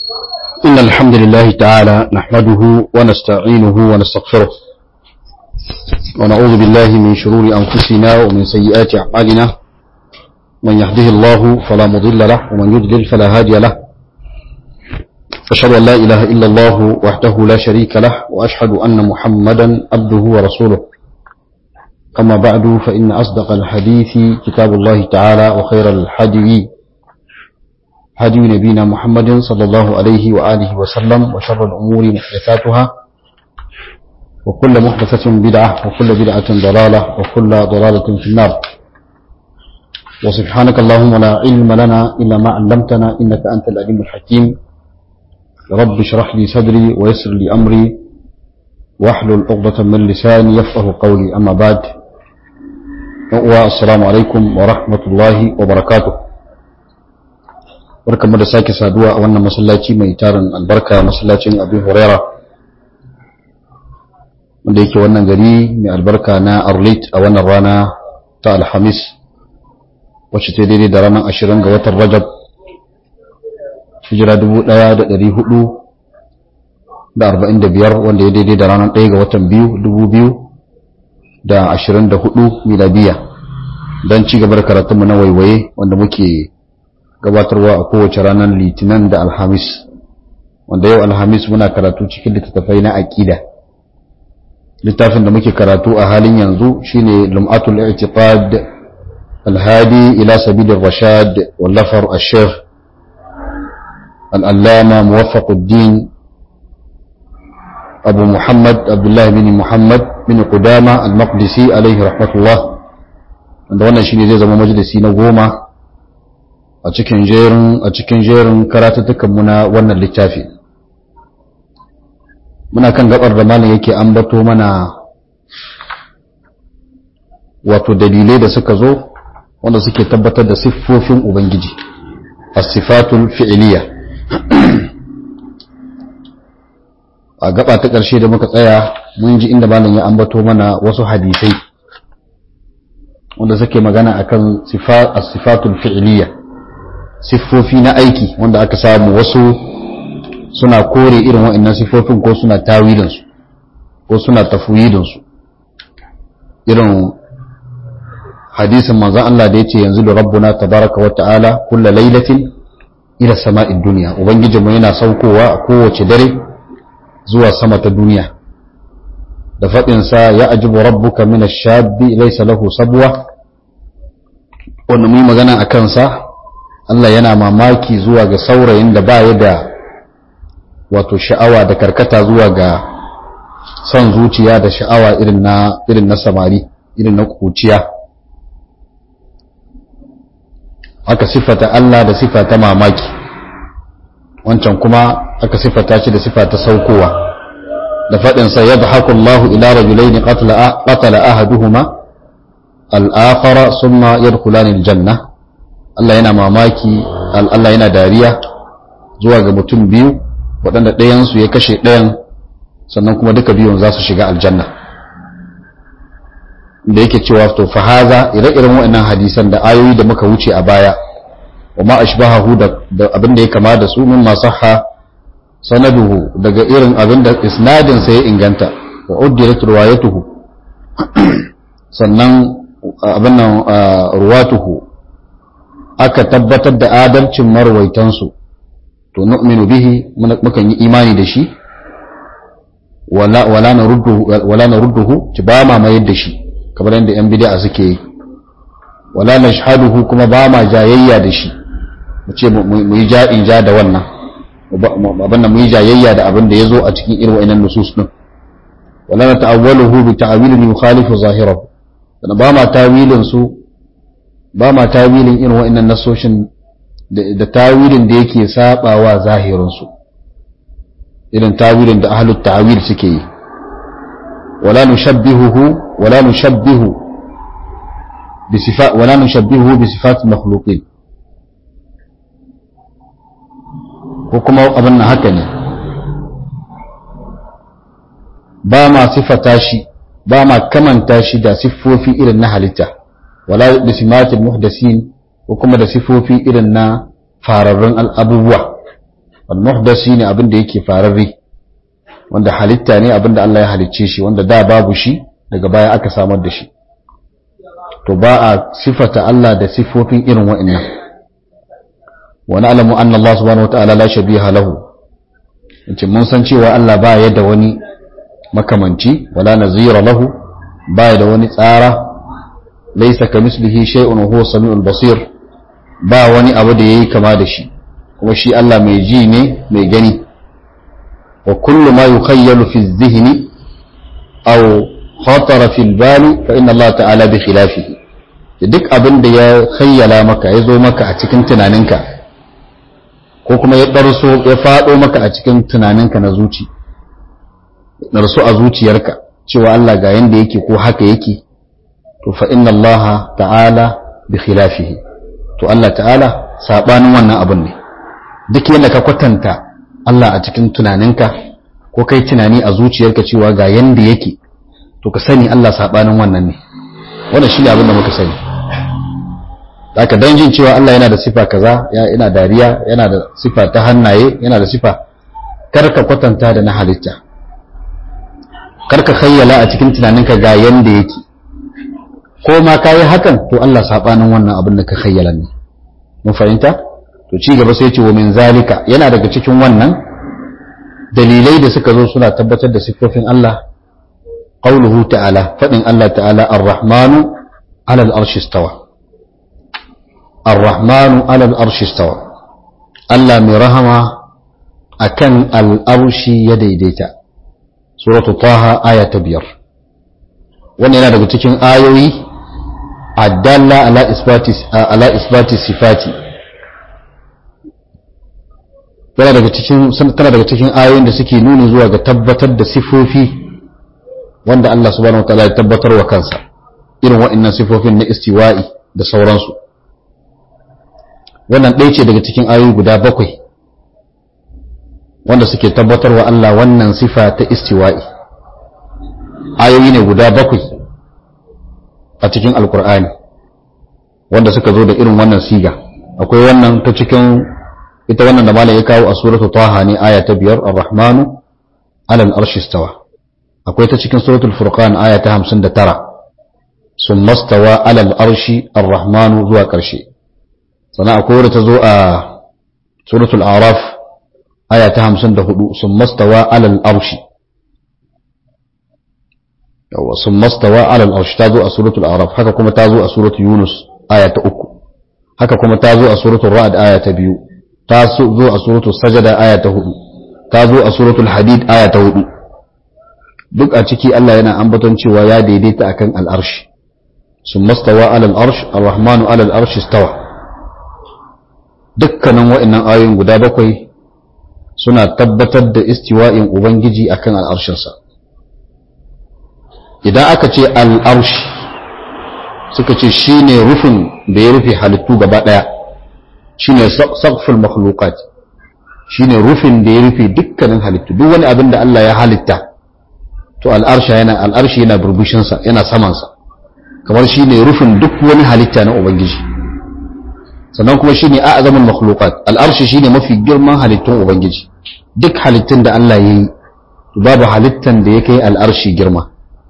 إن الحمد لله تعالى نحمده ونستعينه ونستغفره ونعوذ بالله من شرور أنفسنا ومن سيئات أعمالنا من يهده الله فلا مضل له ومن يضلل فلا هادي له أشهد أن لا إله إلا الله وحده لا شريك له وأشهد أن محمدا عبده ورسوله أما بعد فإن أصدق الحديث كتاب الله تعالى وخير الحديث هدي نبينا محمد صلى الله عليه وآله وسلم وشر الأمور محدثاتها وكل محدثة بدعة وكل بدعة ضلالة وكل ضلالة في النار وسبحانك اللهم لا علم لنا إلا ما علمتنا إنك أنت العليم الحكيم رب اشرح لي صدري ويسر لي أمري واحلل عقدة من لساني يفقه قولي أما بعد السلام عليكم ورحمة الله وبركاته barkamu da sake saduwa a wannan masallaci mai tarin albarka masallacin abin huraira wanda yake wannan gari mai albarka na arlit a wannan rana ta alhamis wacce ta daidai da ranar ashirin ga watan rajab hijira dubu ɗaya da ɗari hudu da arba'in da biyar wanda ya daidai da ranar ɗaya ga watan biyu dubu biyu da ashirin da hudu miladiya don ci gaba da karatunmu na waiwaye wanda muke gabatarwa a kowace ranar litinin da alhamis wanda yau alhamis muna karatu cikin littattafai na aƙida littafin da muke karatu a halin yanzu shine lum'atul i'tiqad alhadi ila sabilir rashad wallafar ash-shaykh al-allama muwaffaquddin abu muhammad abdullah bin muhammad bin qudama al-maqdisi alayhi rahmatullah wanda wannan shine zai zama majalisi na goma a cikin jerin a cikin jerin mu na wannan littafi muna kan gabar da malam yake ambato mana wato dalilai da suka zo wanda suke tabbatar da siffofin ubangiji as-sifatul fi'liya a gaba ta ƙarshe da muka tsaya mun ji inda malam ya ambato mana wasu hadisai wanda suke magana akan as-sifatul fi'liya siffofi na aiki wanda aka samu wasu suna kore irin wa'annan siffofin ko suna tawilinsu ko suna tafwidinsu irin hadisin manzon Allah da yace yanzu da rabbuna tabaraka wa ta'ala kulla lailatin ila sama'id dunya ubangijinmu yana saukowa a kowace dare zuwa sama ta duniya da faɗin sa ya ajibu rabbuka min ash-shabbi laysa lahu sabwa wannan mu magana akan sa Allah yana mamaki zuwa ga saurayin da ba ya da wato sha'awa da karkata zuwa ga son zuciya da sha'awa irin na irin na samari irin na kuciya aka sifata Allah da sifata mamaki wancan kuma aka sifata shi da sifata saukowa da faɗin sa yadhaku Allah ila rajulaini qatala qatala ahaduhuma al-akhara thumma yadkhulani al-janna Allah yana mamaki Allah yana dariya zuwa ga mutum biyu waɗanda ɗayansu ya kashe ɗayan sannan kuma duka biyun za su shiga aljanna da yake cewa to fahaza ire-iren waɗannan hadisan da ayoyi da muka wuce a baya wa ma ashbahahu da abin da ya kama da su min masahha sanaduhu daga irin abin da isnadin sa ya inganta wa uddirat riwayatuhu sannan abin nan ruwatuhu aka tabbatar da adalcin marwaitansu to nu'minu bihi mukan yi imani da shi wala wala narudduhu wala narudduhu ci ba ma mayar da shi kamar yadda yan bid'a suke yi wala nashhaduhu kuma ba ma jayayya da shi mu ce mu yi ja'in ja da wannan abin da mu yi jayayya da abin da yazo a cikin irin wa'annan nusus din wala nata'awwaluhu bi ta'wilin yukhalifu zahirahu dan ba ma tawilin su ba ma tawilin irin wa'annan nasoshin da tawilin da yake sabawa zahirinsu irin tawilin da ahlut ta'wil suke yi wala nushabbihuhu wala nushabbihu bi sifat wala nushabbihuhu bi sifat makhluqin ko kuma abin nan haka ne ba ma sifata shi ba ma kamanta shi da siffofi irin na halitta wala da simatil muhdasin ko kuma da sifofi irin na fararrun abubuwa al-muhdas shine abin da yake fararre wanda halitta ne abin da Allah ya halicce shi wanda da babu shi daga baya aka samar da shi to ba a sifata Allah da sifofin irin wa'annan wa na'lamu anna Allah subhanahu wata'ala la shabiha lahu yace mun san cewa Allah ba ya da wani makamanci wala nazira lahu ba ya da wani tsara laysa kamislihi shay'un wa huwa samiul basir ba wani abu da yayi kama da shi kuma shi Allah mai ji ne mai gani wa kullu ma yukhayyalu fi adh-dhihni aw khatara fi al-bali fa inna Allah ta'ala bi khilafihi duk abin da ya khayyala maka ya zo maka a cikin tunaninka ko kuma ya ɗarso ya faɗo maka a cikin tunaninka na zuci ɗarso a zuciyarka cewa Allah ga yanda yake ko haka yake to fa inna Allah ta'ala bi khilafihi to Allah ta'ala sabanin wannan abin ne duk yadda ka kwatanta Allah a cikin tunaninka ko kai tunani a zuciyarka cewa ga yanda yake to ka sani Allah sabanin wannan ne wannan shine abin da muka sani haka dan jin cewa Allah yana da sifa kaza ya yana dariya yana da sifa ta hannaye yana da sifa kar ka kwatanta da na halitta kar ka khayyala a cikin tunaninka ga yanda yake ko ma kayi hakan to Allah sabanin wannan abin da ka khayyala ne mun fahimta to ci gaba sai ya ce wa min zalika yana daga cikin wannan dalilai da suka zo suna tabbatar da siffofin Allah qauluhu ta'ala fadin Allah ta'ala ar-rahmanu 'ala al-arshi istawa ar-rahmanu 'ala al-arshi istawa Allah mai rahama akan al-arshi ya daidaita suratu taha aya ta biyar wannan yana daga cikin ayoyi adalla ala isbati ala isbati sifati tana daga cikin tana daga cikin ayoyin da suke nuni zuwa ga tabbatar da sifofi wanda Allah subhanahu wataala ya tabbatar wa kansa irin waɗannan sifofin na istiwa'i da sauransu wannan ɗaya ce daga cikin ayoyi guda bakwai wanda suke tabbatar wa Allah wannan sifa ta istiwa'i ayoyi ne guda bakwai a cikin alkur'ani wanda suka zo da irin wannan siga akwai wannan ta cikin ita wannan da malam ya kawo a suratul taha ne aya ta biyar ar-rahmanu alal arshi stawa akwai ta cikin suratul furqan aya ta 59 summa stawa alal arshi ar-rahmanu zuwa karshe sannan akwai wadda ta zo a suratul araf aya ta 54 summa stawa alal arshi yawa summa stawa alal arshi ta zo a suratul araf haka kuma ta zo a suratul yunus aya ta 3 haka kuma ta zo a suratul ra'd aya ta 2 ta zo a suratul sajada aya ta 4 ta zo a suratul hadid aya ta 4 duk a ciki Allah yana ambaton cewa ya daidaita akan al'arshi sun mastawa alal arsh ar-rahmanu alal arshi stawa dukkanin wa'annan ayoyin guda bakwai suna tabbatar da istiwa'in ubangiji akan al'arshinsa idan aka ce al'arshi suka ce shine rufin da ya rufe halittu gaba daya shine saqful makhluqat shine rufin da ya rufe dukkanin halittu duk wani abin da Allah ya halitta to al'arsha yana al'arshi yana burbushinsa yana samansa kamar shi ne rufin duk wani halitta na ubangiji sannan kuma shi ne a'azamin makhluqat al'arshi shi ne mafi girman halittun ubangiji duk halittun da Allah ya yi babu halittan da ya kai al'arshi girma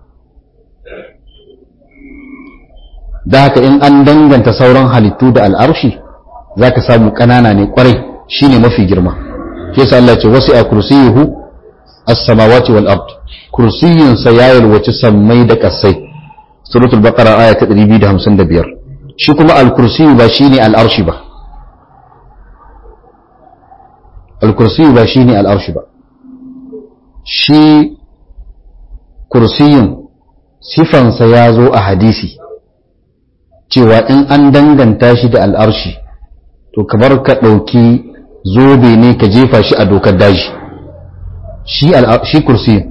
da haka in an danganta sauran halittu da al'arshi za ka samu ƙanana ne ƙwarai shi ne mafi girma ke sa Allah ce wasu a kursiyuhu as-samawati wal ard kursiyin sa ya yalwaci sammai da kasai suratul baqara aya ta 255 shi kuma al-kursiyu ba shine al-arshi ba al-kursiyu ba shine al-arshi ba shi kursiyin sifansa ya zo a hadisi cewa in an danganta shi da al'arshi to kamar ka ɗauki zobe ne ka jefa shi a dokar daji shi kursi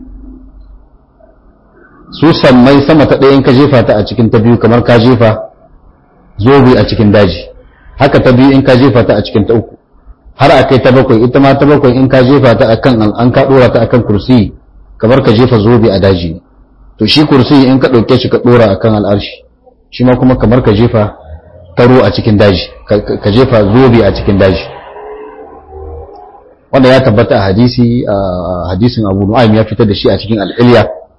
su sammai sama ta ɗayan ka jefa ta a cikin ta biyu kamar ka jefa zobe a cikin daji haka ta biyu in ka jefa ta a cikin ta uku har a kai ta bakwai ita ma ta bakwai in ka jefa ta akan an ka ɗora ta akan kursi kamar ka jefa zobe a daji to shi kursi in ka ɗauke shi ka ɗora akan al'arshi shi ma kuma kamar ka jefa taro a cikin daji ka jefa zobe a cikin daji wanda ya tabbata a hadisi hadisin Abu Nu'aym ya fitar da shi a cikin al-Ilya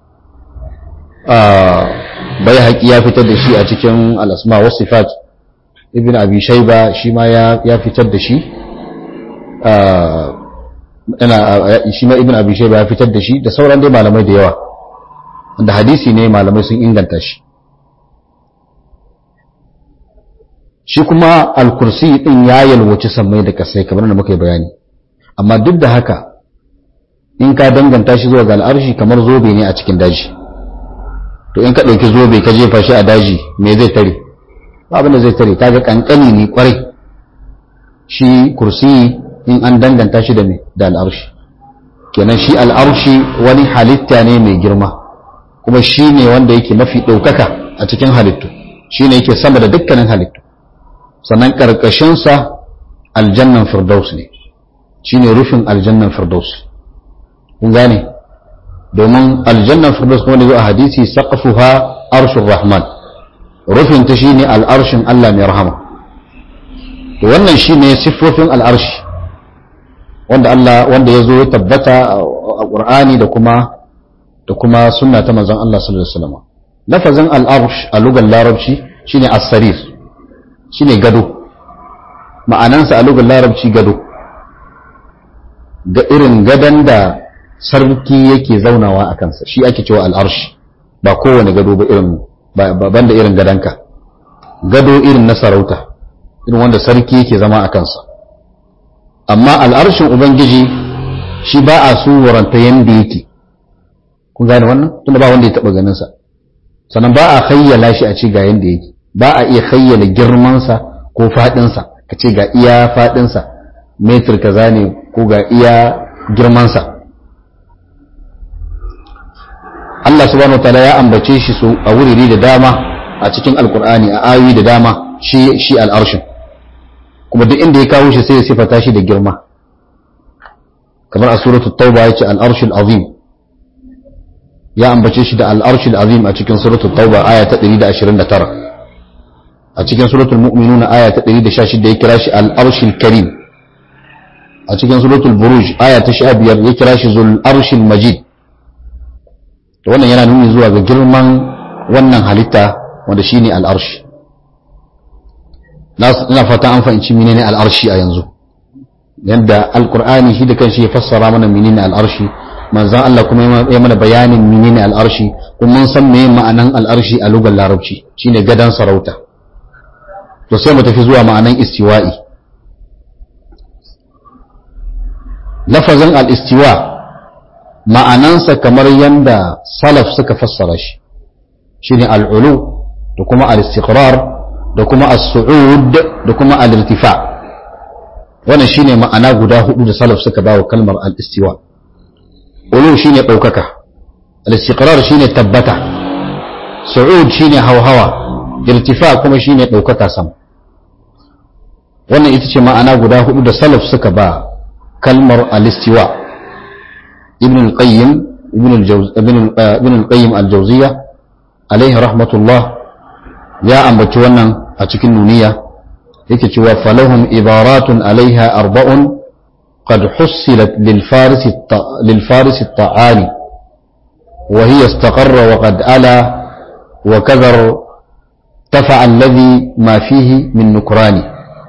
bai haƙi ya fitar da shi a cikin al-Asma wa Sifat Ibn Abi Shayba shi ma ya fitar da shi ina shi ma Ibn Abi Shayba ya fitar da shi da sauran dai malamai da yawa wanda hadisi ne malamai sun inganta shi shi kuma al-kursi din ya yalwaci sammai da kasai kamar da muka yi bayani amma duk da haka in ka danganta shi zuwa ga al'arshi kamar zobe ne a cikin daji to in ka ɗauki zobe ka jefa shi a daji me zai tare ba abin da zai tare kaga kankani ne kwarai shi kursi in an danganta shi da me da al'arshi kenan shi al'arshi wani halitta ne mai girma kuma shi ne wanda yake mafi ɗaukaka a cikin halittu shi ne yake sama da dukkanin halittu sannan ƙarƙashinsa aljannan firdaus ne shi ne rufin aljannan firdaus kun gane domin aljannan firdaus kuma da zo a hadisi saqafuha arshur rahman rufin ta shine al'arshin Allah mai rahama to wannan shine siffofin al'arshi wanda Allah wanda ya zo ya tabbata a Qur'ani da kuma da kuma sunna ta manzon Allah sallallahu alaihi wasallam lafazin al'arsh a lugar larabci shine as-sarir shine gado ma'anansa a lugar larabci gado ga irin gadon da sarki yake zaunawa a kansa shi ake cewa al'arshi ba kowane gado ba irin ban da irin gadonka gado irin na sarauta irin wanda sarki yake zama a kansa amma al'arshin ubangiji shi ba a suranta yadda yake kun gane wannan tunda ba wanda ya taɓa ganinsa sannan ba a hayyala shi a ce ga yadda yake ba a iya hayyala girmansa ko faɗinsa ka ce ga iya faɗinsa metir kaza ne ko ga iya girmansa Allah subhanahu wataala ya ambace shi su a wuriri da dama a cikin alkur'ani a ayoyi da dama shi shi al'arshin kuma duk inda ya kawo shi sai ya sifata shi da girma kamar a suratul tauba yace al'arshul azim ya ambace shi da al'arshul azim a cikin suratul tauba aya ta 129 a cikin suratul mu'minun aya ta 116 ya kira shi al'arshul karim a cikin suratul buruj aya ta 15 ya kira shi zul arshil majid to wannan yana nuni zuwa ga girman wannan halitta wanda shine al'arshi ina fata an fahimci menene al'arshi a yanzu yadda alqur'ani shi da kanshi ya fassara mana menene al'arshi manzon Allah kuma ya mana bayanin menene al'arshi kuma mun san meye ma'anan al'arshi a lugar larabci shine gadan sarauta to sai mu tafi zuwa ma'anan istiwa'i lafazin al-istiwa ma'anansa kamar yanda salaf suka fassara shi shine al'ulu da kuma al-istiqrar da kuma as-su'ud da kuma al-irtifa wannan shine ma'ana guda hudu da salaf suka bawa kalmar al-istiwa ulu shine daukaka al-istiqrar shine tabbata su'ud shine hawhawa irtifa kuma shine daukaka sama wannan ita ce ma'ana guda hudu da salaf suka ba kalmar al-istiwa ابن القيم ابن الجوز ابن ابن القيم الجوزية عليه رحمة الله يا أم بتوانا أتكن نونية يكتوى فلهم عبارات عليها أربع قد حصلت للفارس الط... للفارس الطعاني وهي استقر وقد ألا وكذر ارتفع الذي ما فيه من نكران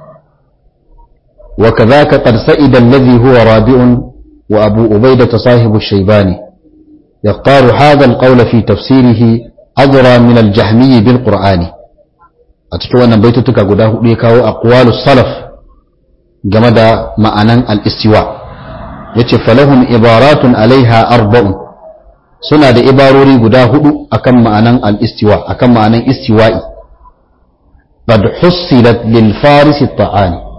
وكذاك قد سئد الذي هو رابع وأبو أبيدة صاحب الشيباني يختار هذا القول في تفسيره أدرى من الجهمي بالقرآن أتكوى أن بيتتك قداه ليكاو أقوال الصلف جمد معنى الاستواء يتف لهم عبارات عليها أربع سنة إباروري قداه أكم معنى الاستواء أكم معنى استوائي قد حصلت للفارس الطعاني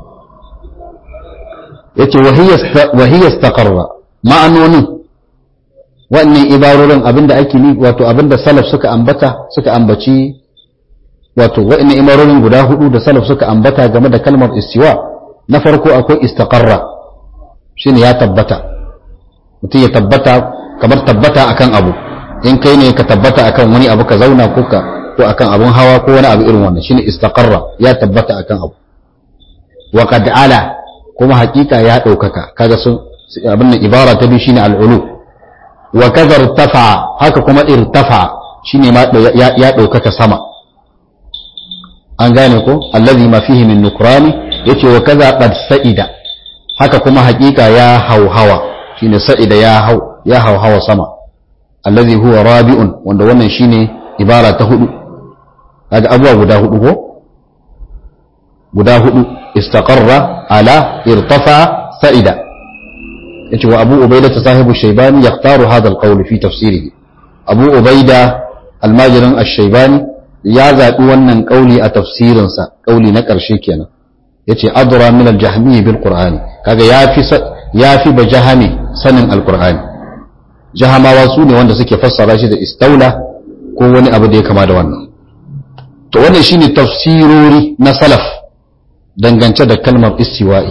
yace wahiyya istaqarra ma'anonin wannan ibarorin abinda ake ni wato abinda salaf suka ambata suka ambaci wato wa'annan ibarorin guda hudu da salaf suka ambata game da kalmar istiwa na farko akwai istaqarra shine ya tabbata mutum ya tabbata kamar tabbata akan abu in kai ne ka tabbata akan wani abu ka zauna ko ka ko akan abun hawa ko wani abu irin wannan shine istaqarra ya tabbata akan abu wa qad ala kuma hakika ya ɗaukaka kaga sun abin nan ibara ta biyu shine al'ulu wa kaza irtafa haka kuma irtafa shine ma ya ɗaukaka sama an gane ko allazi ma fihi min nukrani yace wa kaza qad sa'ida haka kuma haƙiƙa ya hauhawa shine sa'ida ya hau ya hauhawa sama allazi huwa rabi'un wanda wannan shine ibara ta hudu kaga abuwa guda hudu ko guda hudu istaqarra ala irtafa sa'ida yace wa abu ubaida ta sahibu shaybani yaqtaru hadha alqawl fi tafsirihi abu ubaida almajirin ash-shaybani ya zabi wannan kauli a tafsirinsa kauli na karshe kenan yace adra min al-jahmi bil qur'ani kaga yafi yafi bajahami sanin al-qur'ani jahamawa su ne wanda suke fassara shi da istaula ko wani abu da ya kama da wannan to wannan shine tafsirori na salaf dangance da kalmar istiwa'i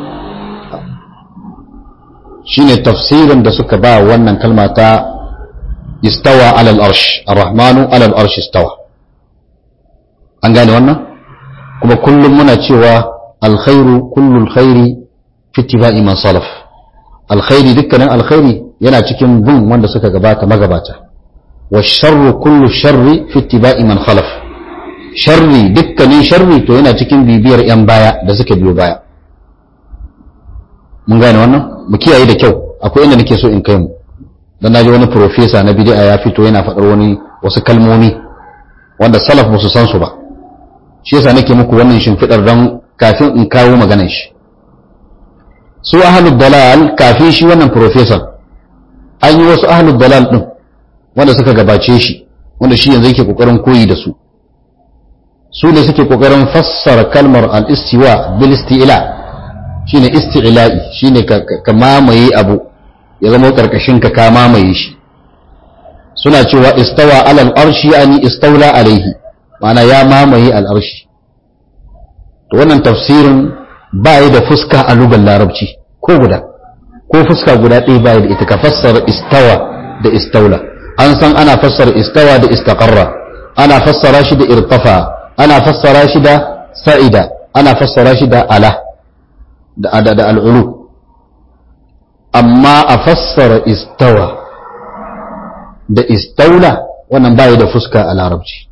shine tafsirin da suka ba wannan kalma ta istawa alal arsh ar-rahmanu alal arsh istawa an gane wannan kuma kullum muna cewa alkhairu kullu alkhairi fi ittiba'i man salaf alkhairi dukkanin alkhairi yana cikin bin wanda suka gabata magabata wa sharru kullu sharri fi ittiba'i man khalaf sharri dukkanin sharri to yana cikin bibiyar yan baya da suka biyo baya mun gane wannan mu kiyaye da kyau akwai inda nake so in kai mu dan naji wani professor na bid'a ya fito yana faɗar wani wasu kalmomi wanda salaf ba su san su ba shi yasa nake muku wannan shimfidar dan kafin in kawo maganar shi su ahlud dalal kafin shi wannan professor an yi wasu ahlud dalal din wanda suka gabace shi wanda shi yanzu yake kokarin koyi da su su ne suke kokarin fassara kalmar al-istiwa bil isti'la shine isti'la'i shine ka mamaye abu ya zama karkashin ka ka mamaye shi suna cewa istawa alal arshi yani istawla alaihi ma'ana ya mamaye al arshi to wannan tafsirin ba da fuska a lugar larabci ko guda ko fuska guda ɗaya ba da ita ka fassara istawa da istawla an san ana fassara istawa da istaqarra ana fassara shi da irtafa ana fassara shi da sa'ida ana fassara shi da ala da da al'ulu amma a fassara istawa da istaula wannan baya da fuska a larabci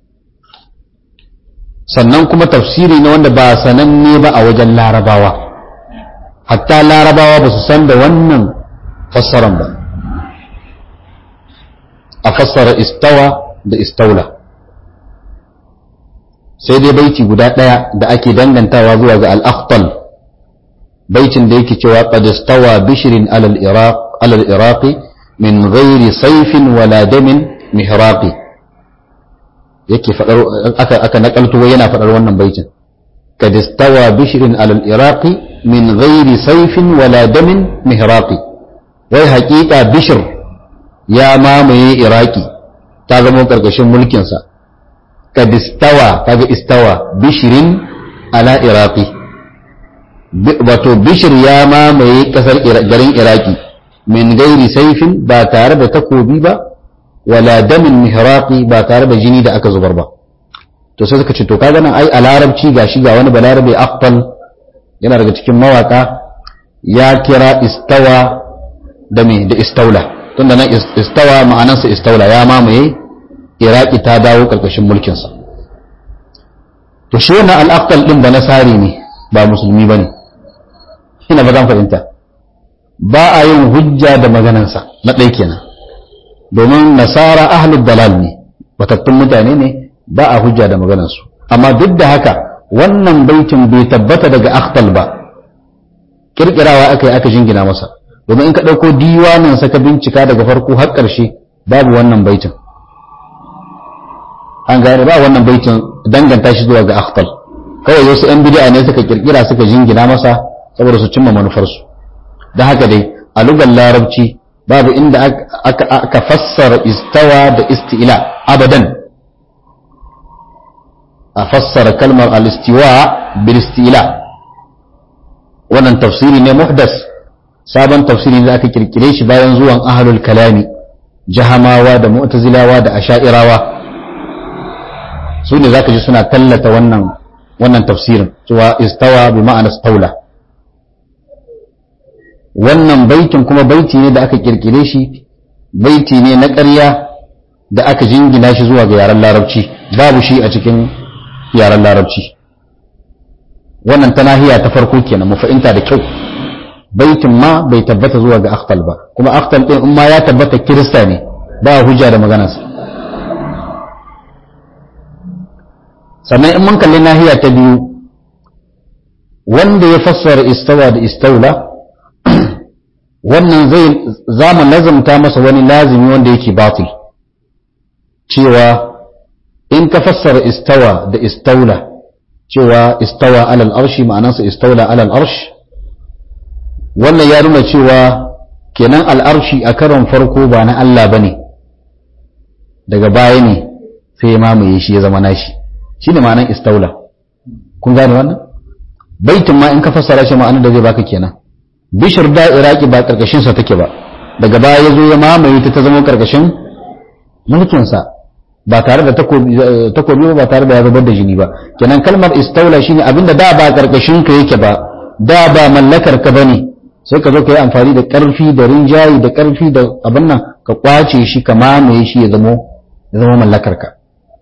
sannan kuma tafsiri ne wanda ba sananne ba a wajen larabawa hatta larabawa ba su san da wannan fassaran ba a fassara istawa da istaula sai dai baiti guda ɗaya da ake dangantawa zuwa ga al'akhtal baitin da yake cewa qad istawa bishrin alal iraq alal iraqi min ghairi sayfin wala damin mihraqi yake fadar aka aka nakalto yana fadar wannan baitin qad istawa bishrin alal iraqi min ghairi sayfin wala damin mihraqi wai haƙiƙa bishir ya mamaye iraki ta zama karkashin mulkin sa qad istawa kaga istawa bishrin ala iraqi wato bishir ya mamaye kasar garin iraki min gairi saifin ba tare da takobi ba wala damin mihraqi ba tare da jini da aka zubar ba to sai suka ce to kaga nan ai a larabci gashi ga wani balarabe aqtal yana daga cikin mawaka ya kira istawa da me da istaula tunda nan istawa ma'anarsa istaula ya mamaye iraki ta dawo karkashin mulkinsa to shi wannan al-aqtal din ba nasari ne ba musulmi bane ina ba zan fahimta ba a yin hujja da maganansa na ɗai kenan domin nasara ahlul dalal ne batattun mutane ne ba a hujja da maganansu amma duk da haka wannan baitin bai tabbata daga akhtal ba kirkirawa aka yi aka jingina masa domin in ka ɗauko diwanin sa ka bincika daga farko har ƙarshe babu wannan baitin an gane ba wannan baitin danganta shi zuwa ga akhtal kawai wasu 'yan bid'a ne suka kirkira suka jingina masa saboda su cimma manufarsu da haka dai a lugar larabci babu inda aka fassara istawa da isti'ila abadan a fassara kalmar al-istiwa bil isti'ila wannan tafsiri ne muhdas sabon tafsiri da aka kirkire shi bayan zuwan ahlul kalami jahamawa da mu'tazilawa da asha'irawa su ne zaka ji suna tallata wannan wannan tafsirin cewa istawa bi ma'ana staula wannan baitin kuma baiti ne da aka kirkire shi baiti ne na ƙarya da aka jingina shi zuwa ga yaren larabci babu shi a cikin yaren larabci wannan ta nahiya ta farko kenan mu fahimta da kyau baitin ma bai tabbata zuwa ga akhtal ba kuma akhtal din in ma ya tabbata kirista ne ba hujja da maganarsa sannan in mun kalli nahiya ta biyu wanda ya fassara istawa da istaula wannan zai zamu lazumta masa wani lazimi wanda yake batil cewa in ka fassara istawa da istaula cewa istawa alal arshi ma'anansa istaula alal arsh wannan ya nuna cewa kenan al'arshi a karon farko ba na Allah bane daga baya ne sai ya mamaye shi ya zama nashi shine ma'anan istaula kun gane wannan baitin ma in ka fassara shi ma'anar da zai baka kenan bishir da iraki ba karkashin sa take ba daga baya ya zo ya mamaye ta ta zama karkashin mulkin sa ba tare da takobi ba tare da ya zubar da jini ba kenan kalmar istaula shine abinda da ba karkashin ka yake ba da ba mallakar ka bane sai ka zo ka yi amfani da karfi da rinjayi da karfi da abin nan ka kwace shi ka mamaye shi ya zama ya zama mallakar ka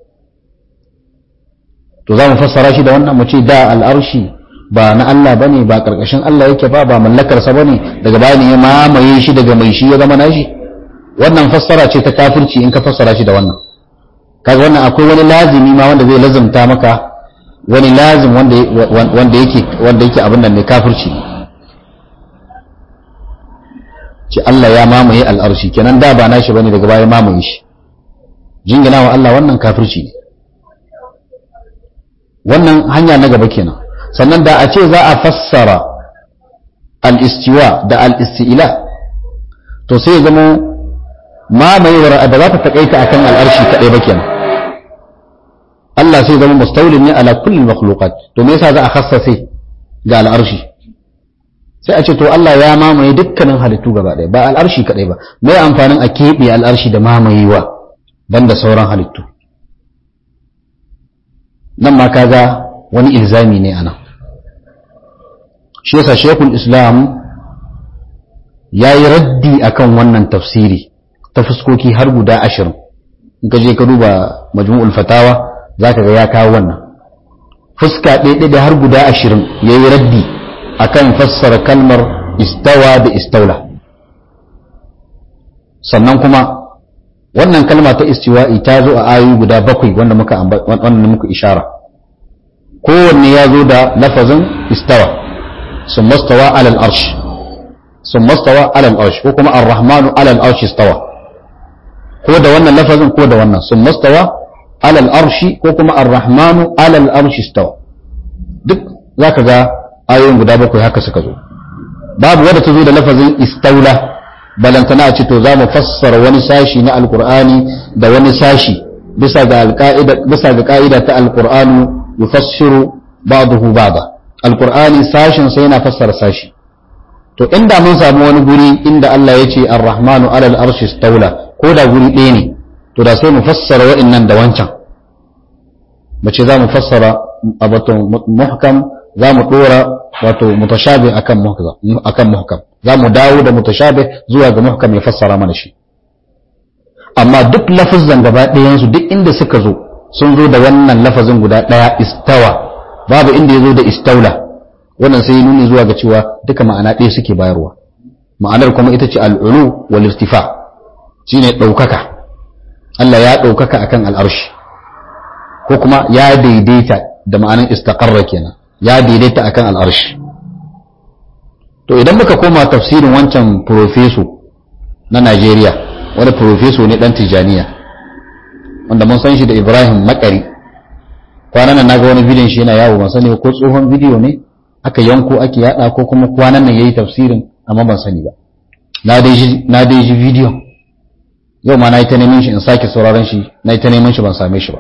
to za mu fassara shi da wannan mu ce da al'arshi ba na Allah bane ba karkashin Allah yake ba ba mallakar sa bane daga baya ne ya mamaye shi daga mai shi ya zama nashi wannan fassara ce ta kafirci in ka fassara shi da wannan kaga wannan akwai wani lazimi ma wanda zai lazimta maka wani lazim wanda wanda yake wanda yake abin nan ne kafirci ce Allah ya mamaye al'arshi kenan da ba nashi bane daga baya mamaye shi jingina wa Allah wannan kafirci ne wannan hanya na gaba kenan sannan da a ce za a fassara al-istiwa da al-isti'la to sai ya zama mamayewar da za ta takaita akan al'arshi kaɗai ba kenan Allah sai zama mustawlin ne ala kulli makhluqat to me yasa za a khassase ga al'arshi sai a ce to Allah ya mamaye dukkanin halittu gaba ɗaya ba al'arshi kaɗai ba me amfanin a keɓe al'arshi da mamayewa banda sauran halittu nan ma kaga wani ilzami ne anan shi yasa shekul islam ya yi raddi akan wannan tafsiri ta fuskoki har guda ashirin in ka je ka duba majmu'ul fatawa za ka ga ya kawo wannan fuska ɗaya da har guda ashirin ya yi raddi akan fassara kalmar istawa da istaula sannan kuma wannan kalma ta istiwa'i ta zo a ayoyi guda bakwai wanda muka wanda muka ishara kowanne ya zo da lafazin istawa sun mastawa alal arsh sun mastawa alal arsh ko kuma ar-rahmanu alal arsh istawa ko da wannan lafazin ko da wannan sun mastawa alal arshi ko kuma ar-rahmanu alal arshi istawa duk zaka ga ayoyin guda bakwai haka suka zo babu wadda ta zo da lafazin istaula balantana a ce to za mu fassara wani sashi na alqur'ani da wani sashi bisa ga alqaida bisa ga ka'ida ta alqur'anu yufassiru ba'dahu ba'da alqur'ani sashin sai yana fassara sashi to inda mun samu wani guri inda Allah ya ce ar-rahmanu alal arshi istaula ko da guri ɗaya ne to da sai mu fassara wa'annan da wancan mu ce za mu fassara wato muhkam za mu ɗora wato mutashabi akan muhkam akan muhkam za mu dawo da mutashabi zuwa ga muhkam ya fassara mana shi amma duk lafazan gaba ɗayan su duk inda suka zo sun zo da wannan lafazin guda ɗaya istawa babu inda ya zo da istaula wannan sai nuni zuwa ga cewa duka ma'ana ɗaya suke bayarwa ma'anar kuma ita ce al'ulu wal irtifa shine ɗaukaka Allah ya ɗaukaka akan al'arshi ko kuma ya daidaita da ma'anin istaqarra kenan ya daidaita akan al'arshi to idan muka koma tafsirin wancan profeso na Najeriya wani profeso ne dan Tijaniya wanda mun san shi da Ibrahim Makari kwanan nan naga wani bidiyon shi yana yawo ban sani ko tsohon bidiyo ne aka yanko ake yada ko kuma kwanan nan yayi tafsirin amma ban sani ba na dai shi na dai shi bidiyon yau ma na yi ta neman shi in sake sauraron shi na yi ta neman shi ban same shi ba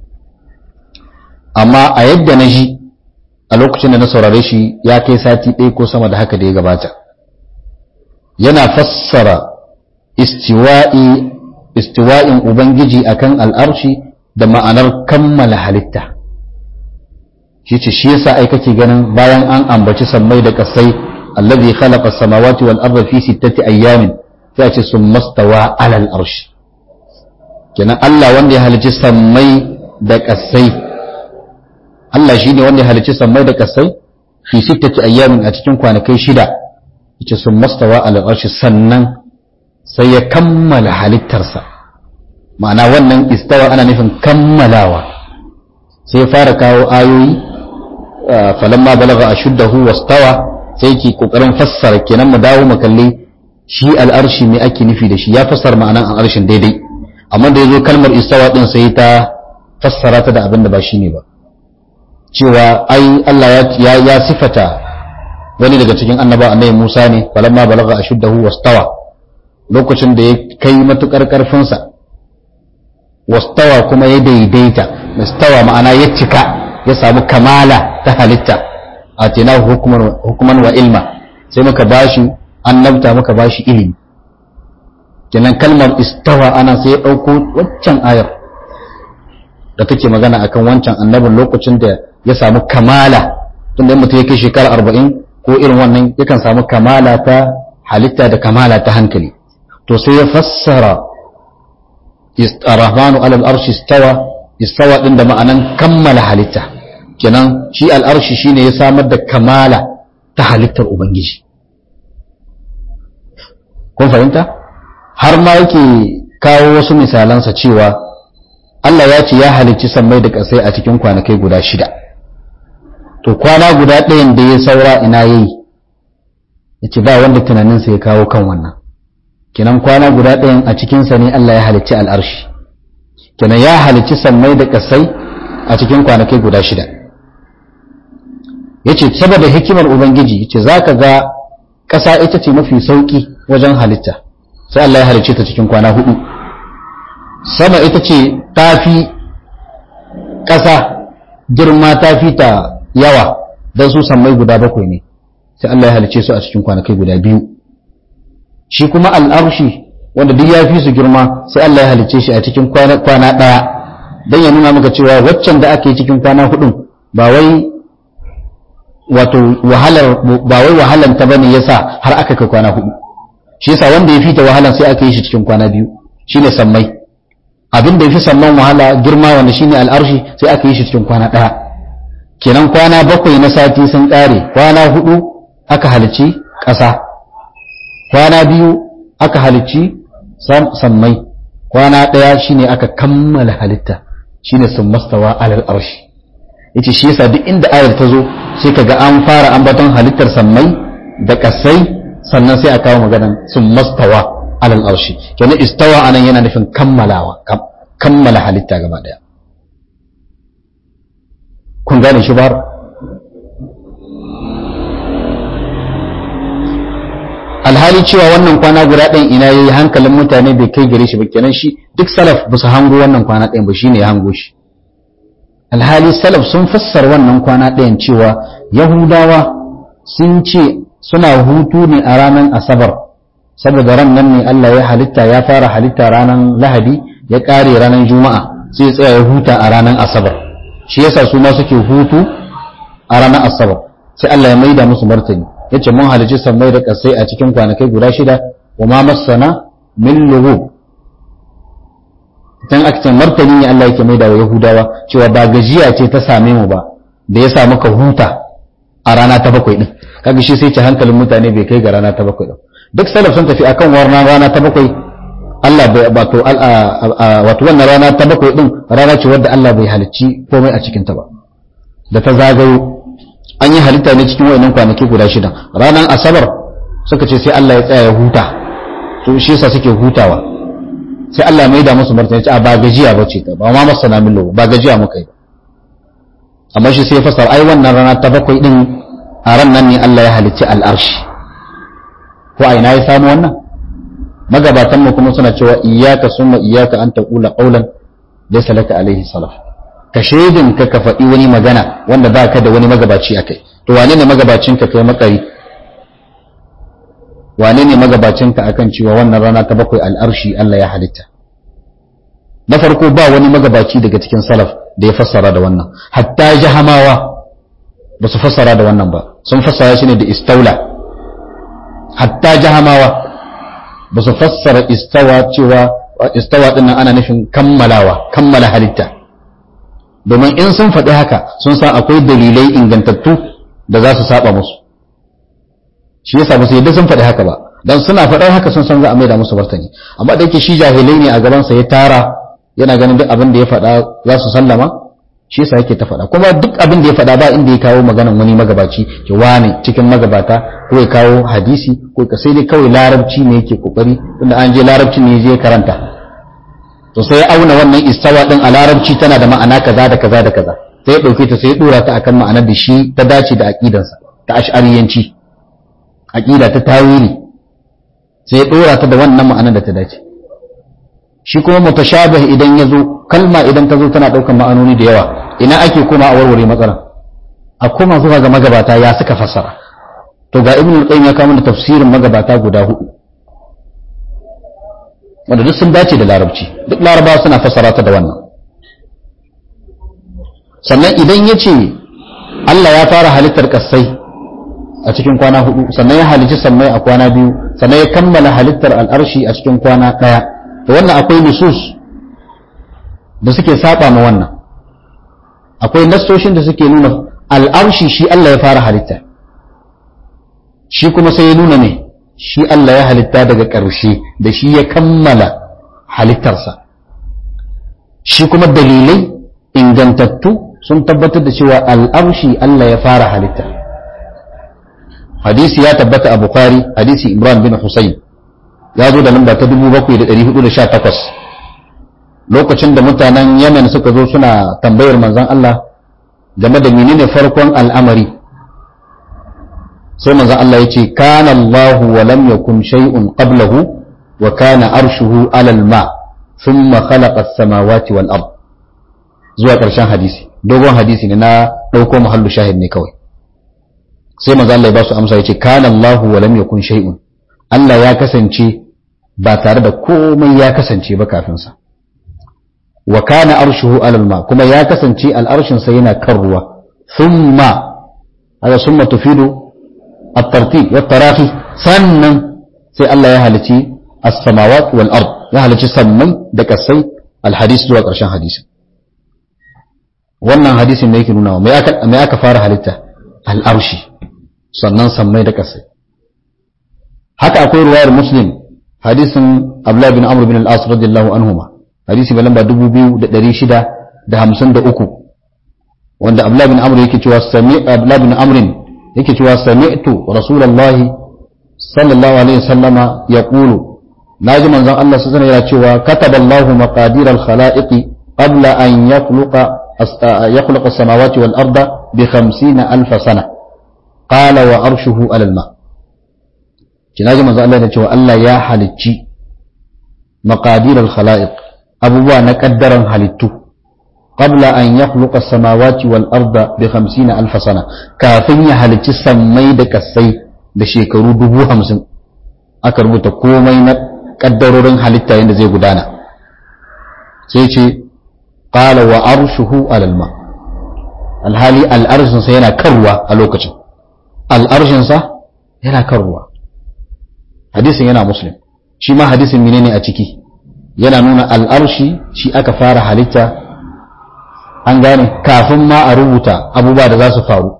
amma a yadda na ji a lokacin da na saurare shi ya kai sati ɗaya ko sama da haka da ya gabata yana fassara istiwa'i istiwa'in ubangiji akan al'arshi da ma'anar kammala halitta shi ce shi yasa ai kake ganin bayan an ambaci sammai da kasai alladhi khalaqa as-samawati wal arda fi sittati ayyamin sai a ce summa stawa ala al-arsh kenan Allah wanda ya halicci sammai da kasai Allah shine wanda ya halicci sammai da kasai fi sittati ayyamin a cikin kwanakai shida yace summa stawa ala al-arsh sannan sai ya kammala halittarsa ma'ana wannan istawa ana nufin kammalawa sai fara kawo ayoyi falamma balaga ashuddahu wastawa sai yake kokarin fassara kenan mu dawo mu kalli shi al'arshi me ake nufi da shi ya fassara ma'anan al'arshin daidai amma da yazo kalmar istawa din sai ta fassara ta da abin da ba shi ne ba cewa ai Allah ya ya sifata wani daga cikin annaba annabi Musa ne falamma balaga ashuddahu wastawa lokacin da ya kai matukar karfinsa wastawa kuma ya daidaita istawa ma'ana ya cika ya samu kamala ta halitta a tina hukuman wa ilma sai muka bashi annabta muka bashi ilimi kenan kalmar istawa ana sai ya ɗauko waccan ayar da take magana akan wancan annabin lokacin da ya samu kamala tun da mutum ya kai shekara arba'in ko irin wannan yakan samu kamala ta halitta da kamala ta hankali to sai ya fassara الرحمن على الأرش استوى استوى din da ma'anan kammala halitta kenan shi al'arshi shine ya samar da kamala ta halittar ubangiji kun fahimta har ma yake kawo wasu misalansa cewa Allah ya ce ya halicci sammai da ƙasai a cikin kwanakai guda shida to kwana guda ɗayan da ya saura ina yayi yace ba wanda tunaninsa ya kawo kan wannan kenan kwana guda ɗayan a cikinsa ne Allah ya halicci al'arshi kenan ya halicci sammai da ƙasai a cikin kwanakai guda shida ya ce saboda hikimar ubangiji ce za ka ga ƙasa ita ce mafi sauƙi wajen halitta sai Allah ya halicci ta cikin kwana hudu sama ita ce tafi ƙasa girma tafi ta yawa don su sammai guda bakwai ne sai Allah ya halicce su a cikin kwanakai guda biyu shi kuma al'arshi wanda duk ya fi su girma sai Allah ya halicce shi a cikin kwana ɗaya don ya nuna maka cewa waccan da aka yi cikin kwana hudun ba wai wato wahalar ba wai wahalan ta bane yasa har aka kai kwana hudu shi yasa wanda ya fita wahalan sai aka yi shi cikin kwana biyu shine sammai abin da ya fi samman wahala girma wanda shine al'arshi sai aka yi shi cikin kwana ɗaya kenan kwana bakwai na sati sun ƙare kwana hudu aka halicci ƙasa kwana biyu aka halicci sammai kwana ɗaya shine aka kammala halitta shine sun mastawa alal arshi yace shi yasa duk inda ayar ta zo sai kaga an fara ambaton halittar sammai da kasai sannan sai a kawo maganan sun mastawa alal arshi kenan istawa anan yana nufin kammalawa kammala halitta gaba daya kun gane shi bar alhali cewa wannan kwana guda ɗayan ina yayi hankalin mutane bai kai gare shi ba kenan shi duk salaf ba su hango wannan kwana ɗayan ba shine ya hango shi alhali salaf sun fassar wannan kwana ɗayan cewa yahudawa sun ce suna hutu ne a ranar asabar saboda ran nan ne Allah ya halitta ya fara halitta ranar lahadi ya ƙare ranar juma'a sai ya tsaya ya huta a ranar asabar shi yasa su ma suke hutu a ranar asabar sai Allah ya maida musu martani yace mun halici sammai da kasai a cikin kwanakai guda shida wa ma masana min lughub dan akcin martani ne Allah yake maida wa Yahudawa cewa ba gajiya ce ta same mu ba da ya sa muka huta a rana ta bakwai din kaga shi sai ce hankalin mutane bai kai ga rana ta bakwai din duk salaf sun tafi akan wannan rana ta bakwai Allah bai wato wato wannan rana ta bakwai din rana ce wadda Allah bai halicci komai a cikin ta ba da ta zagayo an yi halitta ne cikin wayannan kwanaki guda shida ranar asabar suka ce sai Allah ya tsaya ya huta to shi yasa suke hutawa sai Allah mai da musu martani ce a ba gajiya bace ta ba ma masana min lo ba gajiya muka yi amma shi sai ya fasar ai wannan rana ta bakwai din a ran nan ne Allah ya halicci al'arshi ko a ina ya samu wannan magabatan mu kuma suna cewa iyyaka summa iyyaka an taqula qawlan laysa laka alaihi salaf ka shaidin ka ka faɗi wani magana wanda ba ka da wani magabaci a kai to wane ne magabacin ka kai makari wane ne magabacin ka akan cewa wannan rana ta bakwai al'arshi Allah ya halitta na farko ba wani magabaci daga cikin salaf da ya fassara da wannan hatta jahamawa ba su fassara da wannan ba sun fassara shi ne da istaula hatta jahamawa ba su fassara istawa cewa istawa din nan ana nufin kammalawa kammala halitta domin in sun faɗi haka sun san akwai dalilai ingantattu da za su saba musu shi yasa ba su yadda sun faɗi haka ba dan suna faɗar haka sun san za a maida musu martani amma da yake shi jahilai ne a gaban sa ya tara yana ganin duk abin da ya faɗa za su sallama shi yasa yake ta faɗa kuma duk abin da ya faɗa ba inda ya kawo maganan wani magabaci ke wane cikin magabata ko ya kawo hadisi ko ka sai dai kawai larabci ne yake kokari tunda an je larabci ne je karanta to sai ya auna wannan istawa din a larabci tana da ma'ana kaza da kaza da kaza sai ya dauke ta sai ya dora ta akan ma'anar da shi ta dace da aqidansa ta ash'ariyanci aqida ta tawili sai ya dora ta da wannan ma'anar da ta dace shi kuma mutashabih idan ya zo kalma idan ta zo tana daukan ma'anoni da yawa ina ake koma a warware matsalar a koma zuwa ga magabata ya suka fassara to ga ibn al-qayyim ya kawo da tafsirin magabata guda hudu wanda duk sun dace da larabci duk larabawa suna fassara ta da wannan sannan idan ya ce Allah ya fara halittar kasai a cikin kwana hudu sannan ya halici sammai a kwana biyu sannan ya kammala halittar al'arshi a cikin kwana daya da wannan akwai nusus da suke saba ma wannan akwai nassoshin da suke nuna al'arshi shi Allah ya fara halitta shi kuma sai ya nuna ne shi Allah ya halitta daga ƙarshe da shi ya kammala halittarsa shi kuma dalilai ingantattu sun tabbatar da cewa al'arshi Allah ya fara halitta hadisi ya tabbata a Bukhari hadisi Imran bin Husayn ya zo da lamba ta 7418 lokacin da mutanen Yemen suka zo suna tambayar manzon Allah game da menene farkon al'amari sai manzon Allah ya ce kana Allahu wa lam yakun shay'un qablahu wa kana arshuhu alal ma thumma khalaqa as-samawati wal ard zuwa ƙarshen hadisi dogon hadisi ne na ɗauko mahallu shahid ne kawai sai manzon Allah ya ba su amsa ya ce kana Allahu wa lam yakun shay'un Allah ya kasance ba tare da komai ya kasance ba kafin sa wa kana arshuhu alal ma kuma ya kasance al'arshin sa yana kan ruwa thumma hada summa tufidu at-tartib wa tarahi sannan sai Allah ya halici as-samawat wal ard ya halici sammai da kasai al-hadis zuwa ƙarshen hadisi wannan hadisin da yake nuna mai aka mai aka fara halitta al-arshi sannan sammai da kasai haka akwai ruwayar muslim hadisin Abdullah bin Amr bin al-As radiyallahu anhuma hadisi mai lamba 2653 wanda Abdullah bin Amr yake cewa sami Abdullah bin Amr yake cewa sami'tu Rasulullah sallallahu alaihi wasallama yaqulu naji manzon Allah sallallahu alaihi yana cewa kataba Allah maqadir al-khalaiqi qabla an yakhluqa yakhluqa as-samawati wal arda bi 50000 sana qala wa arshuhu ala al-ma kinaji manzon Allah yana cewa Allah ya halicci maqadir al-khalaiq abubuwa na kaddaran halittu qabla an yakhluqa as-samawati wal arda bi 50000 sana kafin ya halicci sammai da kasai da shekaru dubu hamsin aka rubuta komai na kaddarorin halitta yadda zai gudana sai ce qala wa arshuhu alal ma alhali al'arshin sa yana kan ruwa a lokacin al'arshin sa yana kan ruwa hadisin yana muslim shi ma hadisin menene a ciki yana nuna al'arshi shi aka fara halitta an gane kafin ma a rubuta abubuwa da za su faru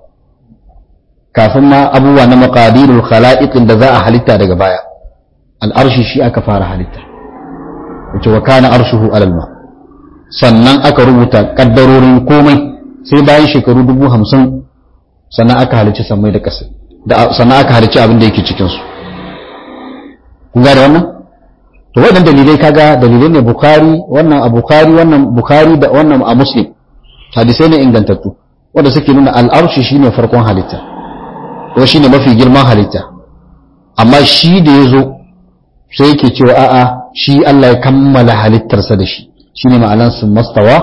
kafin ma abubuwa na maqadirul khala'iqin da za a halitta daga baya al'arshi shi aka fara halitta wace wa kana arshuhu alal ma sannan aka rubuta kaddarorin komai sai bayan shekaru dubu hamsin sannan aka halicci sammai da ƙasa sannan aka halicci abin da yake cikinsu kun gane wannan to waɗannan dalilai kaga dalilai ne bukari wannan a bukari wannan bukari da wannan a muslim hadisai ne ingantattu wanda suke nuna al'arshi shine farkon halitta ko shine mafi girman halitta amma shi da ya zo sai yake cewa a'a shi Allah ya kammala halittarsa da shi shine ma'anan sun mastawa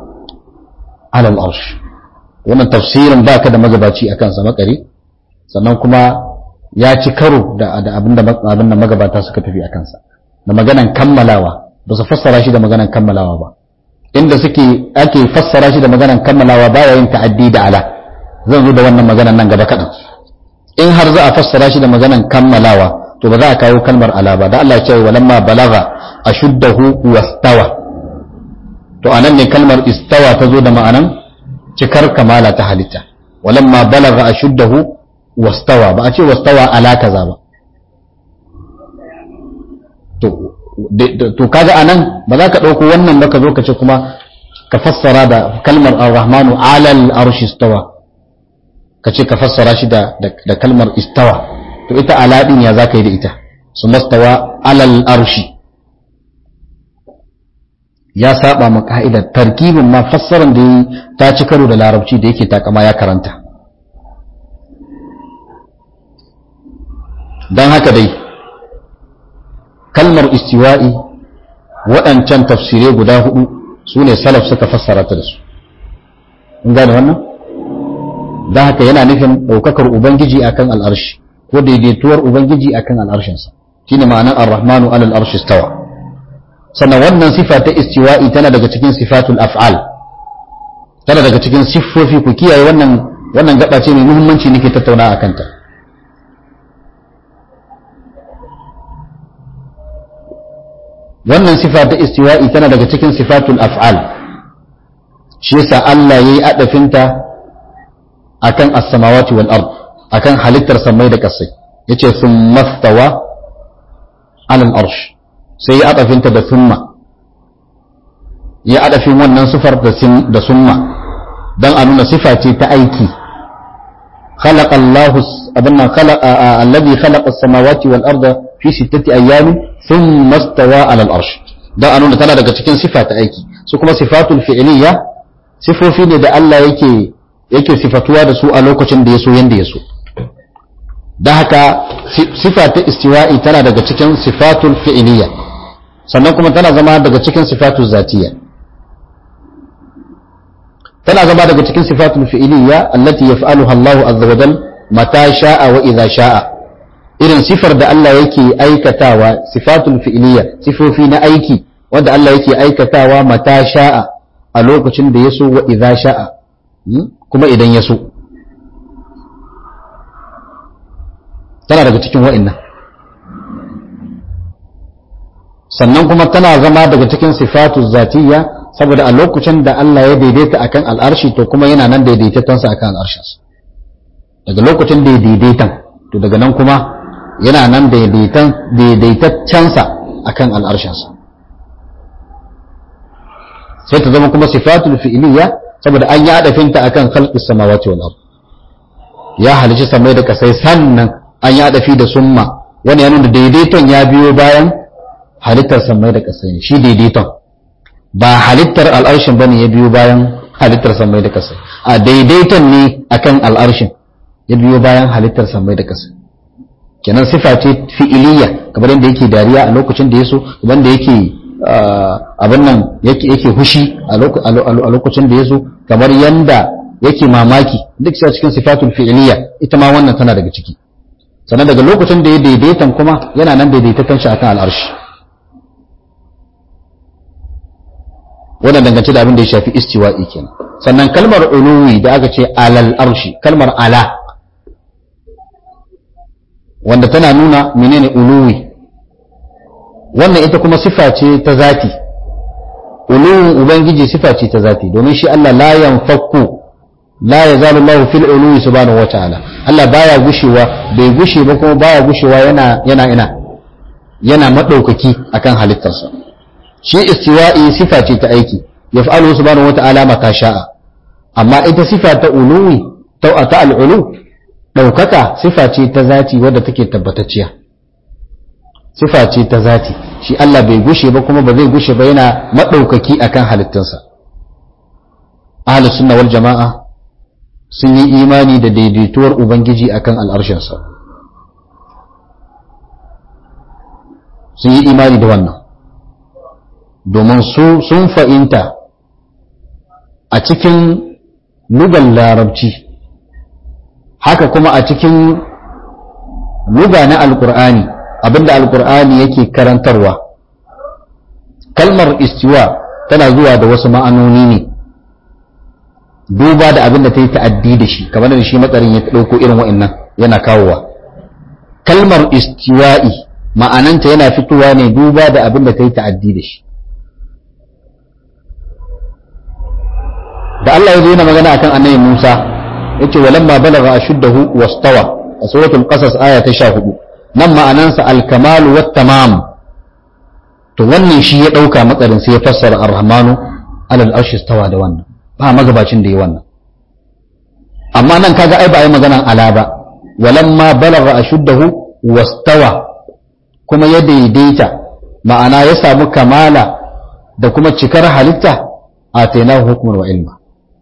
alal arsh wannan tafsirin baka da magabaci akan sa makare sannan kuma ya ci karo da abinda abinda magabata suka tafi akan sa da maganan kammalawa ba su fassara shi da maganan kammalawa ba inda suke ake fassara shi da maganan kammalawa baya yin ta'addi da ala zan zo da wannan maganan nan gaba kaɗan in har za a fassara shi da maganan kammalawa to ba za a kawo kalmar ala ba da Allah ya ce walamma balagha ashuddahu wastawa to anan ne kalmar istawa ta zo da ma'anan cikar kamala ta halitta walamma balagha ashuddahu wastawa ba a ce wastawa ala kaza ba to to kaga anan ba za ka dauko wannan ba ka zo ka ce kuma ka fassara da kalmar ar-rahmanu ala al-arshi istawa ka ce ka fassara shi da da kalmar istawa to ita ala din ya zaka yi da ita su mastawa ala al-arshi ya saba ma ka'idar tarkibin ma fassaran da ta ci karo da larabci da yake takama ya karanta don haka dai kalmar istiwa'i waɗancan tafsirai guda hudu su ne salaf suka fassara ta da su in gane wannan don haka yana nufin ɗaukakar ubangiji akan al'arshi ko daidaituwar ubangiji akan al'arshinsa shine ma'anar ar-rahmanu alal arshi stawa sannan wannan sifa ta istiwa'i tana daga cikin sifatul af'al tana daga cikin siffofi ku kiyaye wannan wannan gaba ce mai muhimmanci nake tattauna a kanta wannan sifa ta istiwa'i tana daga cikin sifatul af'al shi yasa Allah yayi adafinta akan as-samawati wal ard akan halittar samai da kasai yace thumma stawa ala al-arsh sai ya adafinta da thumma ya adafin wannan sifar da summa dan a nuna sifa ce ta aiki خلق الله أبنا خلق الذي خلق السماوات والأرض في ستة أيام ثم استوى على الأرش da a nuna tana daga cikin sifa ta aiki su kuma sifatul fi'liya sifofi ne da Allah yake yake sifatuwa da su a lokacin da ya so yanda ya so da haka sifa ta istiwa'i tana daga cikin sifatul fi'liya sannan kuma tana zama daga cikin sifatul zatiyya tana zama daga cikin sifatul fi'liya allati yaf'aluha Allahu azza wa jal mata sha'a wa idza sha'a irin sifar da Allah yake aikatawa sifatul fi'liya sifofi na aiki wanda Allah yake aikatawa mata sha'a a lokacin da yaso wa idza sha'a kuma idan yaso tana daga cikin wa'annan sannan kuma tana zama daga cikin sifatul zatiyya saboda a lokacin da Allah ya daidaita akan al'arshi to kuma yana nan daidaitattansa akan al'arshinsa daga lokacin da ya daidaitan to daga nan kuma yana nan daidaitaccensa akan al'arshinsa sai ta zama kuma sifatul fi'liya saboda an yi adafinta akan khalqis samawati wal ard ya halici samai da kasai sannan an yi adafi da summa wani ya nuna daidaiton ya biyo bayan halittar samai da kasai ne shi daidaiton ba halittar al'arshin bane ya biyo bayan halittar samai da kasai a daidaiton ne akan al'arshin ya biyo bayan halittar samai da kasai kenan sifa ce fi'iliya kamar yadda yake dariya a lokacin da ya so kamar da yake abin nan yake hushi a lokacin da ya so kamar yanda yake mamaki duk sai cikin sifatul fi'iliya ita ma wannan tana daga ciki sannan daga lokacin da ya daidaitan kuma yana nan daidaitatan shi akan al'arshi wannan dangance da abin da ya shafi istiwa'i kenan sannan kalmar uluwi da aka ce alal arshi kalmar ala wanda tana nuna menene uluwi wannan ita kuma sifa ce ta zati uluwin ubangiji sifa ce ta zati domin shi Allah la yanfakku la yazalu Allahu fil uluwi subhanahu wataala Allah baya gushewa bai gushe ba kuma baya gushewa yana yana ina yana madaukaki akan halittarsa shi istiwa'i sifa ce ta aiki yaf'alu subhanahu wata'ala mata sha'a amma ita sifa ta uluwi ta ta al'ulu daukaka sifa ce ta zati wadda take tabbatacciya sifa ce ta zati shi Allah bai gushe ba kuma ba zai gushe ba yana madaukaki akan halittunsa ahlus sunna wal jama'a sun yi imani da daidaituwar ubangiji akan al'arshinsa sun yi imani da wannan domin su sun fa'inta a cikin lugan larabci haka kuma a cikin luga na alkur'ani abinda alkur'ani yake karantarwa kalmar istiwa tana zuwa da wasu ma'anoni ne duba da abinda ta yi ta'addi da shi kamar da shi matsarin ya ɗauko irin wa'annan yana kawowa kalmar istiwa'i ma'ananta yana fitowa ne duba da abin da kai ta'addi da shi da Allah ya zo yana magana akan annabi Musa yace walamma balagha ashuddahu wastawa a suratul qasas aya ta 14 nan ma'anansa al-kamal wat tamam to wannan shi ya dauka matsarin sai ya fassara ar-rahmanu alal arshi stawa da wannan ba magabacin da yi wannan amma nan kaga ai ba ai maganan ala ba walamma balagha ashuddahu wastawa kuma ya daidaita ma'ana ya samu kamala da kuma cikar halitta atainahu hukman wa ilma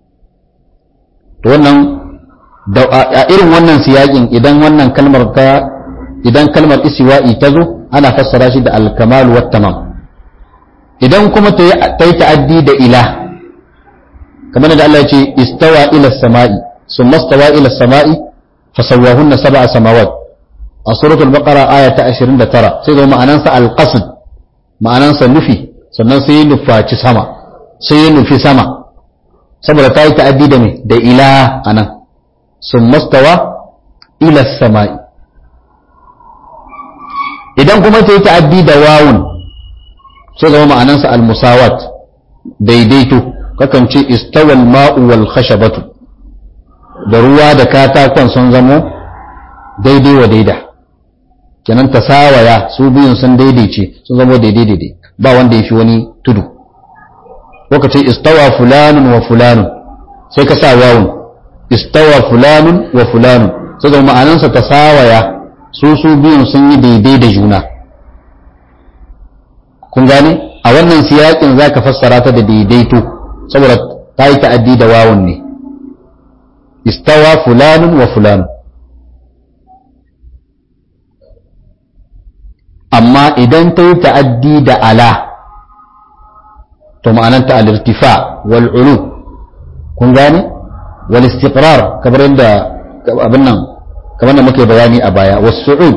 to wannan a irin wannan siyakin idan wannan kalmar ta idan kalmar isiwa'i ta zo ana fassara shi da alkamalu wat tamam idan kuma ta yi ta'addi da ila kamar da Allah ya ce istawa ila sama'i summa stawa ila sama'i fasawwahunna sab'a samawat a suratul baqara aya ta 29 sai zo ma'anansa alqasd ma'anansa nufi sannan sai ya nufaci sama sai ya nufi sama saboda ta yi ta'addi da me da ila anan sun mastawa ila sama'i idan kuma ta yi ta'addi da wawun sai zama ma'anansa al-musawat daidaito kakan ce istawal ma'u wal khashabatu da ruwa da katakon sun zamo daidai wa daida kenan ta sawaya su biyun sun daidaice sun zamo daidai daidai ba wanda ya fi wani tudu ko ce istawa fulanun wa fulanun sai ka sa wawun istawa fulanun wa fulanun sai da ma'anansa ta sawaya su su biyun sun yi daidai da juna kun gane a wannan siyakin za ka fassara ta da daidaito saboda ta yi ta'addi da wawun ne istawa fulanun wa fulanun amma idan ta yi ta'addi da ala to ma'ananta al-irtifa wal ulu kun gane wal istiqrar kamar yadda abin nan kamar da muke bayani a baya was su'ud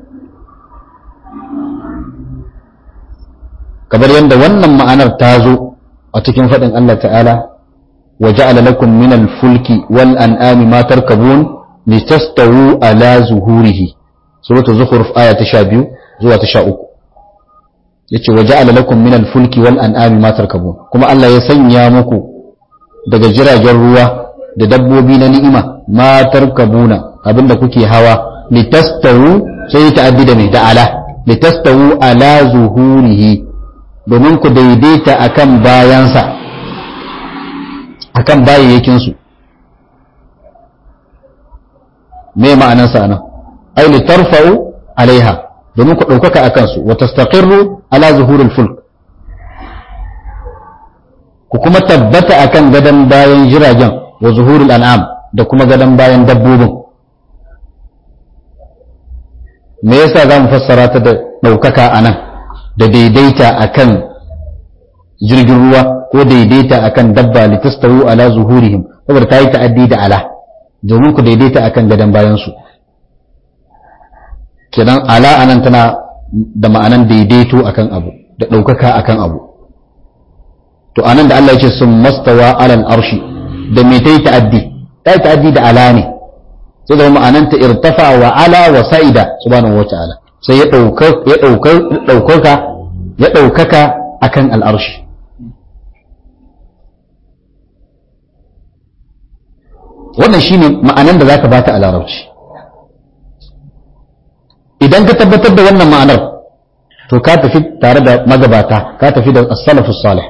kamar yadda wannan ma'anar ta zo a cikin faɗin Allah ta'ala wa ja'ala lakum min al-fulki wal an'ami ma tarkabun litastawu ala zuhurihi suratul zukhruf aya ta 12 zuwa ta 13 yace wa ja'ala lakum min al-fulki wal an'ami ma tarkabun kuma Allah ya sanya muku daga jiragen ruwa da dabbobi na ni'ima ma tarkabuna abinda kuke hawa litastawu sai ta'addi da mai da ala litastawu ala zuhurihi domin ku daidaita akan bayansa akan bayayyakin su me ma'anarsa nan ai litarfa'u alaiha domin ku ɗaukaka a kansu wa tastaqirru ala zuhuril fulk ku kuma tabbata akan gadon bayan jiragen wa zuhuril an'am da kuma gadon bayan dabbobin me yasa za mu fassara ta da ɗaukaka a nan da daidaita akan jirgin ruwa ko daidaita akan dabba litastawu ala zuhurihim saboda ta yi ta'addi da ala domin ku daidaita akan gadon bayansu kenan ala anan tana da ma'anan daidaito akan abu da ɗaukaka akan abu to anan da Allah ya ce sun mastawa alal arshi da me ta yi ta'addi ta yi ta'addi da ala ne sai da ma'anan ta irtafa wa ala wa sa'ida subhanahu wata'ala sai ya ɗaukaka ya ɗaukaka akan al'arshi wannan shine ma'anan da zaka bata a larabci idan ka tabbatar da wannan ma'anar to ka tafi tare da magabata ka tafi da as-salafus salih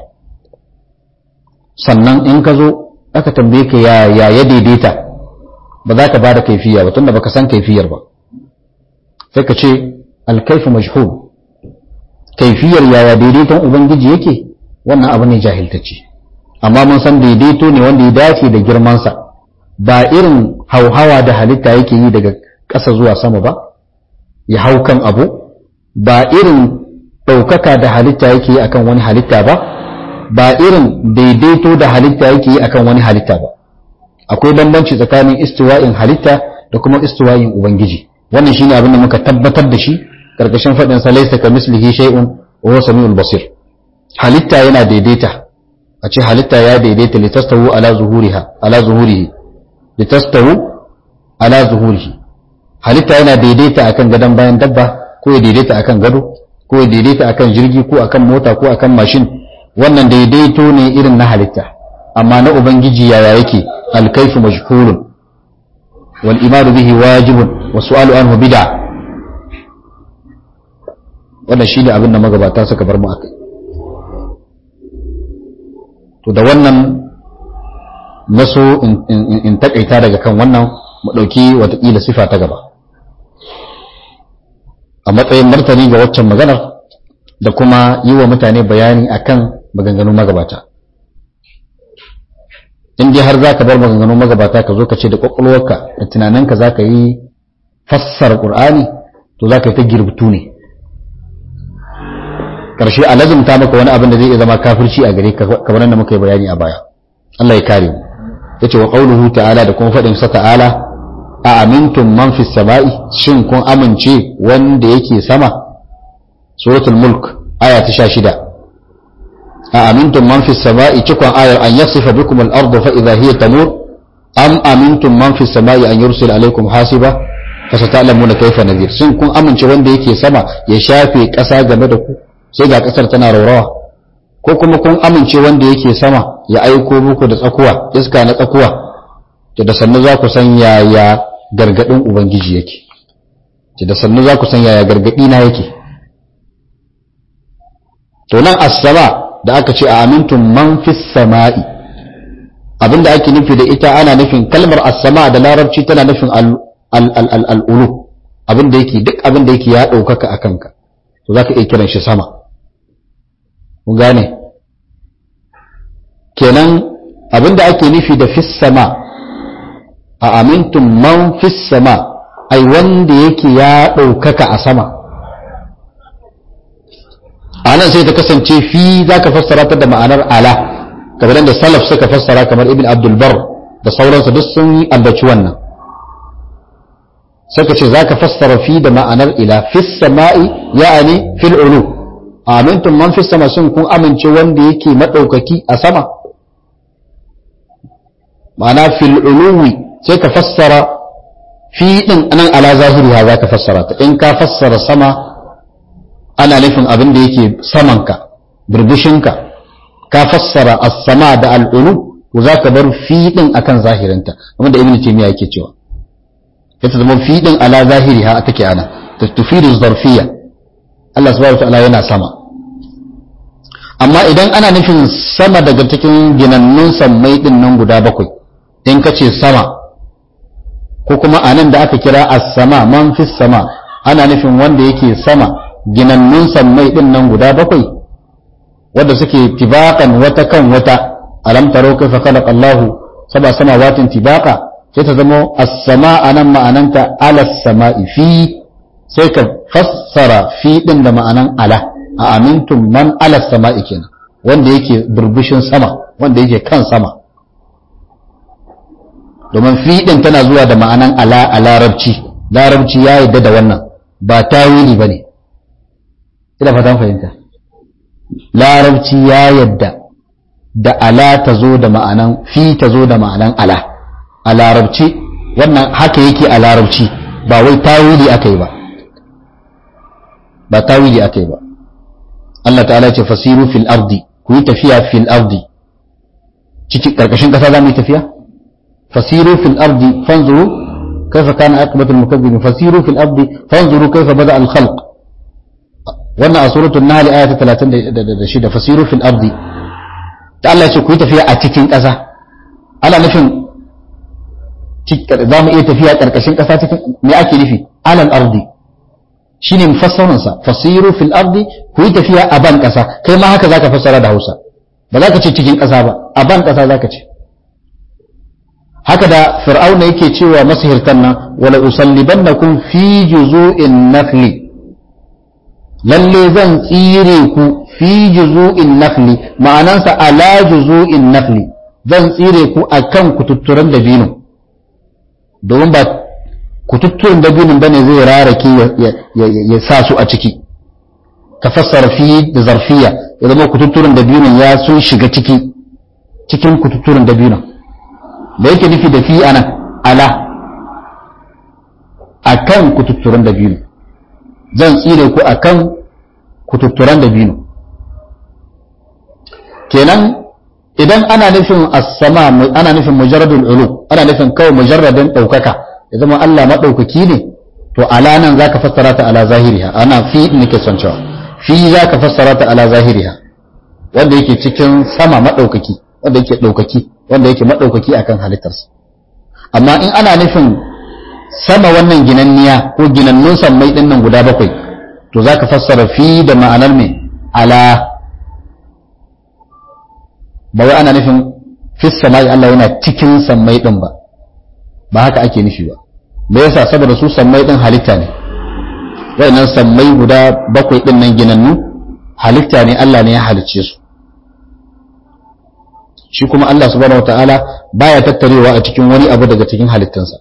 sannan in ka zo aka tambaye ka ya ya ya daidaita ba za ka bada kaifiya ba tunda baka san kaifiyar ba sai ka ce al-kayfu majhul kaifiyar yaya daidaiton ubangiji yake wannan abu ne jahiltacce amma mun san daidaito ne wanda ya dace da girmansa ba irin hauhawa da halitta yake yi daga ƙasa zuwa sama ba ya hau kan abu ba irin ɗaukaka da halitta yake yi akan wani halitta ba ba irin daidaito da halitta yake yi akan wani halitta ba akwai bambanci tsakanin istiwa'in halitta da kuma istiwa'in ubangiji wannan shine abin da muka tabbatar da shi karkashin faɗin sa laysa ka mislihi shay'un wa huwa samiul basir halitta yana daidaita a ce halitta ya daidaita litastawu ala zuhuriha ala zuhurihi litastawu ala zuhurihi halitta yana daidaita akan gadon bayan dabba ko ya daidaita akan gado ko ya daidaita akan jirgi ko akan mota ko akan mashin wannan daidaito ne irin na halitta amma na ubangiji yaya yake alkaifu majhulun wal imanu bihi wajibun wa su'alu anhu bid'a wannan shine abin da magabata suka bar mu akai to da wannan naso in takaita daga kan wannan mu dauki watakila sifa ta gaba a matsayin martani ga waccan maganar da kuma yi wa mutane bayani akan maganganun magabata in dai har za ka bar maganganun magabata ka zo ka ce da kwakwalwarka da tunaninka za ka yi fassara ƙur'ani to za ka yi ta girbutu ne ƙarshe a lazumta maka wani abin da zai iya zama kafirci a gare kamar da muka yi bayani a baya Allah ya kare mu ya ce wa ƙauluhu ta'ala da kuma faɗin sa ta'ala a amintun man fi sama'i shin kun amince wanda yake sama suratul mulk aya ta 16 a amintun man fi sama'i cikon ayar an yasifa bikum al-ardu fa idha hiya tamur am amintum man fi sama'i an yursil alaikum hasiba fa sata'lamuna kayfa nadhir shin kun amince wanda yake sama ya shafe ƙasa game da ku sai ga ƙasar tana raurawa ko kuma kun amince wanda yake sama ya aiko muku da tsakuwa iska na tsakuwa da sannu za ku san yaya gargadin Ubangiji yake, ce da sannu za ku san yaya gargadi na yake. To nan as-sama da aka ce a amintun man fis sama'i, abinda ake nufi da ita ana nufin kalmar as-sama da larabci tana nufin al'ulu, abinda yake duk abinda yake ya ɗaukaka a kanka, to za ka iya kiran shi sama. Kun gane? Kenan abinda ake nufi da fis sama' a amintun man fis sama ai wanda yake ya ɗaukaka a sama a nan sai ta kasance fi za ka fassara ta da ma'anar ala kamar da salaf suka fassara kamar ibn abdulbar da sauransu duk sun yi ambaci wannan suka ce za ka fassara fi da ma'anar ila fis sama'i ya'ani fil ulu a amintun man fis sama sun kun amince wanda yake maɗaukaki a sama ma'ana fil uluwi sai ka fassara fi din nan ala zahiriha za ka fassara ta in ka fassara sama ana nufin abin da yake samanka birbishinka ka fassara as-sama da al'ulu ko za ka bar fi din akan zahirinta kamar da ibnu taymiya yake cewa ita zama fi din ala zahiriha take ana tufidu zarfiyya Allah subhanahu wa ta'ala yana sama amma idan ana nufin sama daga cikin ginannun sammai din nan guda bakwai in ka ce sama ko kuma a nan da aka kira as-sama man fi sama ana nufin wanda yake sama ginannun sammai din nan guda bakwai wanda suke tibaqan wata kan wata alam taro kaifa khalaqa Allah saba samawatin tibaqa sai ta zama as-sama anan ma'ananta ala samai fi sai ka fassara fi din da ma'anan ala a amintum man ala sama'i kenan wanda yake burbushin sama wanda yake kan sama domin fiɗin tana zuwa da ma'anan ala a larabci larabci ya yadda da wannan ba tawili ba ne ina fatan fahimta larabci ya yadda da ala ta zo da ma'anan fi ta zo da ma'anan ala a larabci wannan haka yake a larabci ba wai tawili aka yi ba ba tawili aka yi ba Allah ta'ala ce fasiru fil ardi ku yi tafiya fil ardi cikin karkashin kasa za mu yi tafiya فسيروا في الأرض فانظروا كيف كان عاقبة المكذبين فسيروا في الأرض فانظروا كيف بدأ الخلق wannan a suratul nahl aya ta 36 fasiru fil ardi ta Allah ce ku yi tafiya a cikin ƙasa ana nufin za mu iya tafiya ƙarƙashin ƙasa cikin me ake nufi alal ardi shine mufassarin sa fasiru fil ardi ku yi tafiya a ban ƙasa kai ma haka zaka fassara da Hausa ba za ka ce cikin ƙasa ba a ban ƙasa zaka ce haka da fir'auna yake cewa masihirtan nan wala usallibannakum fi juzu'in nakhli lalle zan tsire ku fi juzu'in nakhli ma'anansa ala juzu'in nakhli zan tsire ku akan kututturan dabino domin ba kututturan dabinin bane zai rarake ya sa su a ciki ka fassara fi da zarfiya ya zama kututturan dabinin ya sun shiga ciki cikin kututturan dabinin da yake nufi da fi anan ala a akan kututturan dabino zan tsire ku akan kututturan dabino kenan idan ana nufin as-sama ana nufin mujarradul ulu ana nufin kawai mujarradin daukaka ya zama Allah madaukaki ne to ala nan zaka fassara ta ala zahiriha ana fi nake son cewa fi zaka fassara ta ala zahiriha wanda yake cikin sama madaukaki wanda yake daukaki wanda yake madaukaki akan halittarsa amma in ana nufin sama wannan ginanniya ko ginannun sammai din nan guda bakwai to zaka fassara fi da ma'anar me ala ba wai ana nufin fis samai Allah yana cikin sammai din ba ba haka ake nufi ba me yasa saboda su sammai din halitta ne wayannan sammai guda bakwai din nan ginannu halitta ne Allah ne ya halicce su shi kuma Allah subhanahu wataala baya tattarewa a cikin wani abu daga cikin halittansa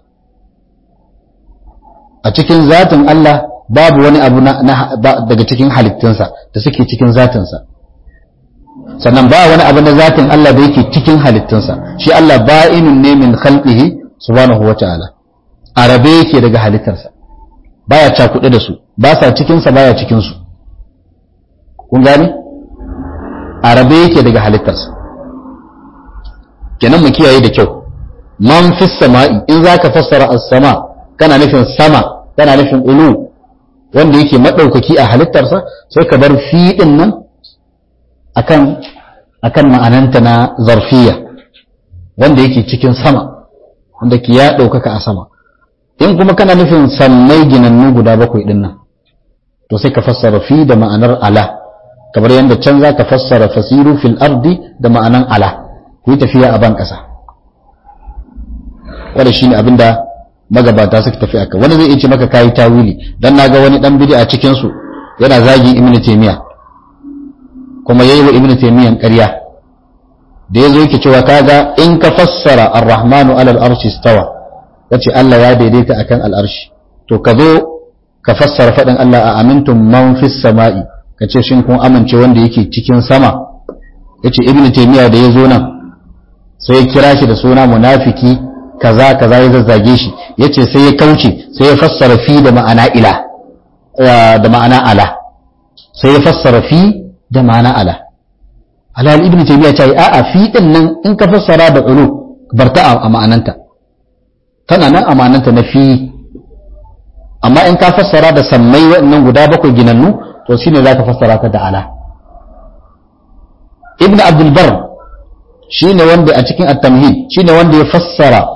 a cikin zatin Allah babu wani abu daga cikin halittunsa da suke cikin zatinsa sannan ba wani abu na zatin Allah da yake cikin halittunsa shi Allah ba'inun ne min khalqihi subhanahu wata'ala arabe yake daga halittarsa baya cakuɗe da su ba sa cikin sa baya cikin su kun gane arabe yake daga halittarsa kenan mu kiyaye da kyau man fis sama'i in zaka fassara as-sama kana nufin sama kana nufin ulu wanda yake madaukaki a halittarsa sai ka bar fi din nan akan akan ma'ananta na zarfiya wanda yake cikin sama wanda ke ya ɗaukaka a sama in kuma kana nufin sammai ginannu guda bakwai ɗin nan to sai ka fassara fi da ma'anar ala kamar yadda can za ka fassara fasiru fil ardi da ma'anan ala ku yi tafiya a ban ƙasa wanda shi ne abinda magabata suka tafi aka wani zai iya ce maka kayi tawili dan na ga wani dan bidi a cikinsu yana zagin ibnu taymiya kuma yayi wa ibnu taymiyan ƙarya da yazo yake cewa kaga in ka fassara ar-rahmanu ala al-arshi istawa kace Allah ya daidaita akan al-arshi to ka zo ka fassara fadin Allah a amintum man fis sama'i kace shin kun amince wanda yake cikin sama yace ibnu taymiya da yazo nan sai ya kira shi da suna munafiki kaza kaza ya zazzage shi yace sai ya kauce sai ya fassara fi da ma'ana ila da ma'ana ala sai ya fassara fi da ma'ana ala alhal ibn taymiya ta yi a'a fi din nan in ka fassara da ulu barta a ma'ananta tana nan a ma'ananta na fi amma in ka fassara da sammai waɗannan guda bakwai ginannu to shine zaka fassara ta da ala ibn abdul bar shine wanda a cikin at-tamhid shine wanda ya fassara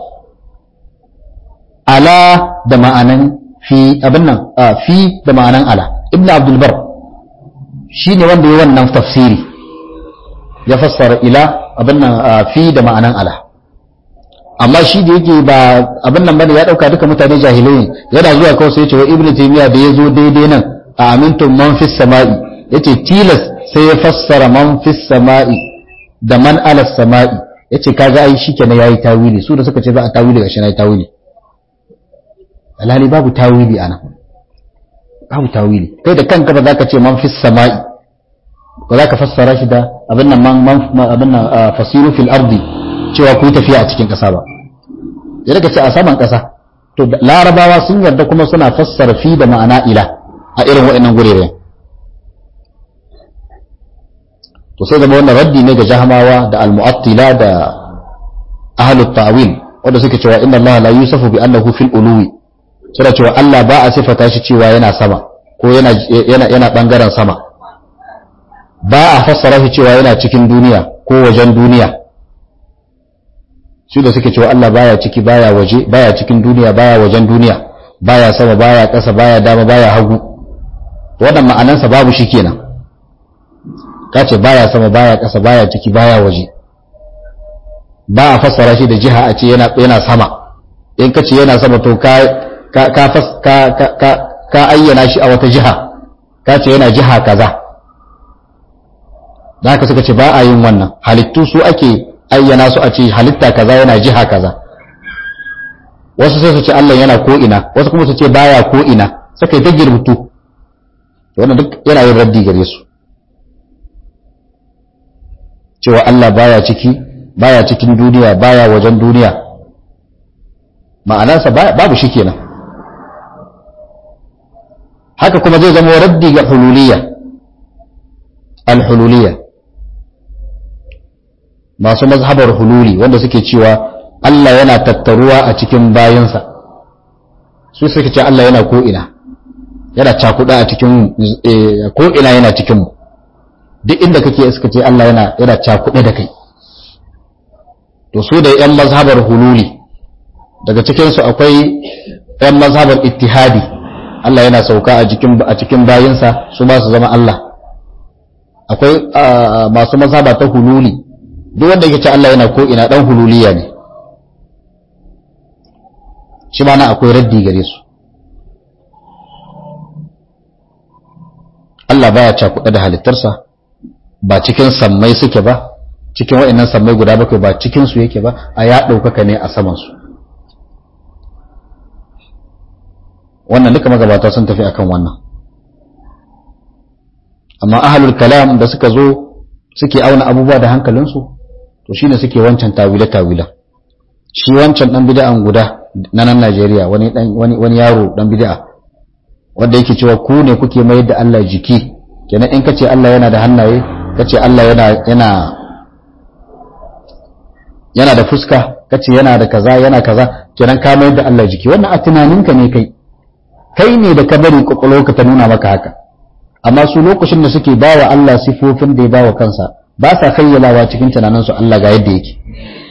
ala da ma'anan fi abin nan fi da ma'anan ala ibn abdul bar shi ne wanda ya wannan tafsiri ya fassara ila abin nan fi da ma'anan ala amma shi da yake ba abin nan bane ya dauka duka mutane jahilai yana zuwa kawai sai ya ce wa ibnu taymiya da ya zo daidai nan a amintum man fis sama'i yace tilas sai ya fassara man fis sama'i da man ala sama'i yace kaga ai shikenan yayi tawili su da suka ce za a tawili gashi nayi tawili alhali babu tawili ana babu tawili kai da kanka ba za ka ce man fis sama'i ba za ka fassara shi da abin nan man abin nan fasiru fil ardi cewa ku tafiya a cikin ƙasa ba ya daga ce a saman ƙasa to larabawa sun yarda kuma suna fassara fi da ma'ana ila a irin waɗannan gurere to sai zama wannan raddi ne ga jahamawa da almu'attila da ahlut ta'wil wanda suke cewa inna Allah la yusafu bi annahu fil uluwi suna cewa Allah ba a sifata shi cewa yana sama ko yana yana yana bangaren sama ba a fassara shi cewa yana cikin duniya ko wajen duniya su da suke cewa Allah baya ciki baya waje baya cikin duniya baya wajen duniya baya sama baya ƙasa baya dama baya hagu wannan ma'anansa babu shi kenan ka ce baya sama baya ƙasa baya ciki baya waje ba a fassara shi da jiha a ce yana yana sama in ka ce yana sama to ka ka ka ka ka ayyana shi a wata jiha ka ce yana jiha kaza da haka suka ce ba a yin wannan halittu su ake ayyana su a ce halitta kaza yana jiha kaza wasu sai su ce Allah yana ko ina wasu kuma su ce baya ko ina suka yi ta girbutu wannan duk yana yin raddi gare su cewa Allah baya ciki baya cikin duniya baya wajen duniya ma'anarsa babu shi kenan haka kuma zai zama raddi ga hululiyya al-hululiyya masu mazhabar hululi wanda suke cewa Allah yana tattaruwa a cikin bayansa su suke ce Allah yana ko'ina yana cakuɗa a cikin ko'ina yana cikinmu duk inda kake suka ce Allah yana yana cakuɗe da kai to su da ‘yan mazhabar hululi daga cikinsu akwai ‘yan mazhabar ittihadi Allah yana sauka a cikin bayinsa su ba su zama Allah akwai masu mazhaba ta hululi duk wanda yake ce Allah yana ko ina dan hululiya ne shi ma na akwai raddi gare su Allah baya cakuɗa da halittarsa ba cikin sammai suke ba cikin waɗannan sammai guda bakwai ba cikin su yake ba a ya ɗaukaka ne a saman su wannan duka magabata sun tafi akan wannan amma ahlul kalam da suka zo suke auna abubuwa da hankalinsu to shine suke wancan tawile-tawile shi wancan dan bid'an guda na nan Najeriya wani dan wani wani yaro dan bid'a wanda yake cewa ku ne kuke mayar da Allah jiki kenan in kace Allah yana da hannaye kace Allah yana yana yana da fuska kace yana da kaza yana kaza kenan ka mayar da Allah jiki wannan a tunaninka ne kai kai ne da ka bari ka ta nuna maka haka amma su lokacin da suke bawa Allah sifofin da ya bawa kansa ba sa khayyalawa cikin tunaninsu Allah ga yadda yake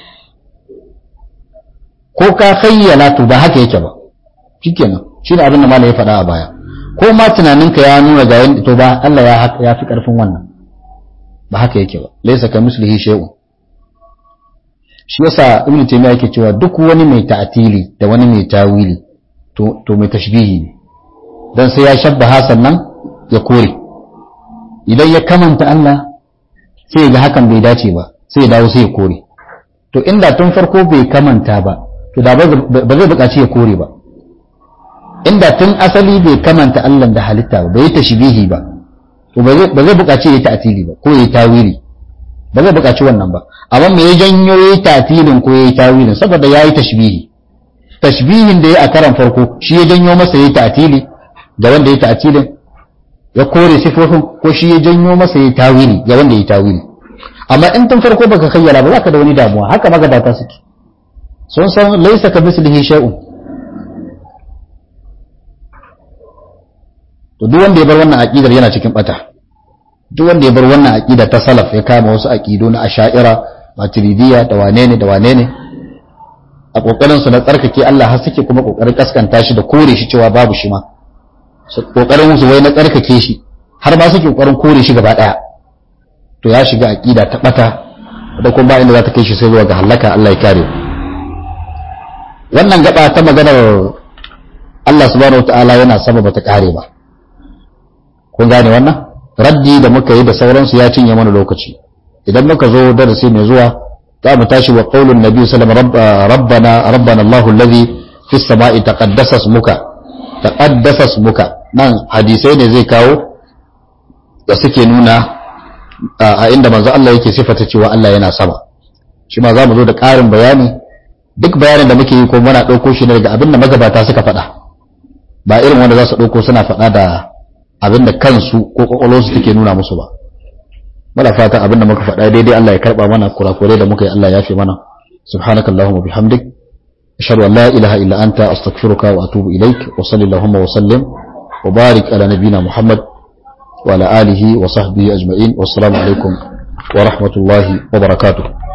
ko ka khayyala to ba haka yake ba shikenan shine abin da malai ya faɗa a baya ko ma tunaninka ya nuna ga yadda to ba Allah ya ya fi karfin wannan ba haka yake ba laysa ka mislihi shay'un shi yasa ibnu taymiya yake cewa duk wani mai ta'tili da wani mai tawili to to mai tashbihi ne dan sai ya shabbaha sannan ya kore idan ya kamanta Allah sai ga hakan bai dace ba sai ya dawo sai ya kore to inda tun farko bai kamanta ba to da ba zai buƙaci ya kore ba inda tun asali bai kamanta Allah da halitta ba bai tashbihi ba to ba zai buƙaci ya ta'tili ba ko ya tawili ba zai buƙaci wannan ba amma me ya janyo ya ta'tilin ko ya tawilin saboda yayi tashbihi tashbihin da ya a karan farko shi ya janyo masa ya ta'tili da wanda ya ta'tilin ya kore sifofin ko shi ya janyo masa ya tawili ga wanda ya tawili amma in tun farko baka kayyara ba zaka da wani damuwa haka magadata suke sun san laisa ka mislihi shay'un to duk wanda ya bar wannan aqidar yana cikin bata duk wanda ya bar wannan aqida ta salaf ya kama wasu aqidu na asha'ira maturidiyya da wane ne da wane ne a kokarin su na tsarkake Allah har suke kuma kokarin kaskanta shi da kore shi cewa babu shi ma kokarin musu wai na tsarkake shi har ma suke kokarin kore shi gaba daya to ya shiga aqida ta bata da kuma ba inda za ta kai shi sai zuwa ga halaka Allah ya kare wannan gaba ta maganar Allah subhanahu wataala yana sama bata kare ba kun gane wannan raddi da muka yi da sauransu ya cinye mana lokaci idan muka zo darasi mai zuwa za mu tashi wa qaulun nabi sallallahu alaihi wasallam rabbana rabbana Allahu alladhi fis sama'i taqaddasa ismuka taqaddasa ismuka nan hadisai ne zai kawo da suke nuna a inda manzo Allah yake sifata cewa Allah yana sama shi ma za mu zo da ƙarin bayani duk bayanin da muke yi ko muna ɗauko shi ne daga abin da magabata suka faɗa ba irin wanda za su ɗauko suna faɗa da abin da kansu ko ƙwaƙwalwarsu take nuna musu ba muna fatan abin da muka faɗa daidai Allah ya karɓa mana kurakurai da muka yi Allah ya fi mana subhanakallahumma bihamdik أشهد أن لا إله إلا أنت أستغفرك وأتوب إليك وصلى اللهم وسلم وبارك على نبينا محمد وعلى آله وصحبه أجمعين والسلام عليكم ورحمة الله وبركاته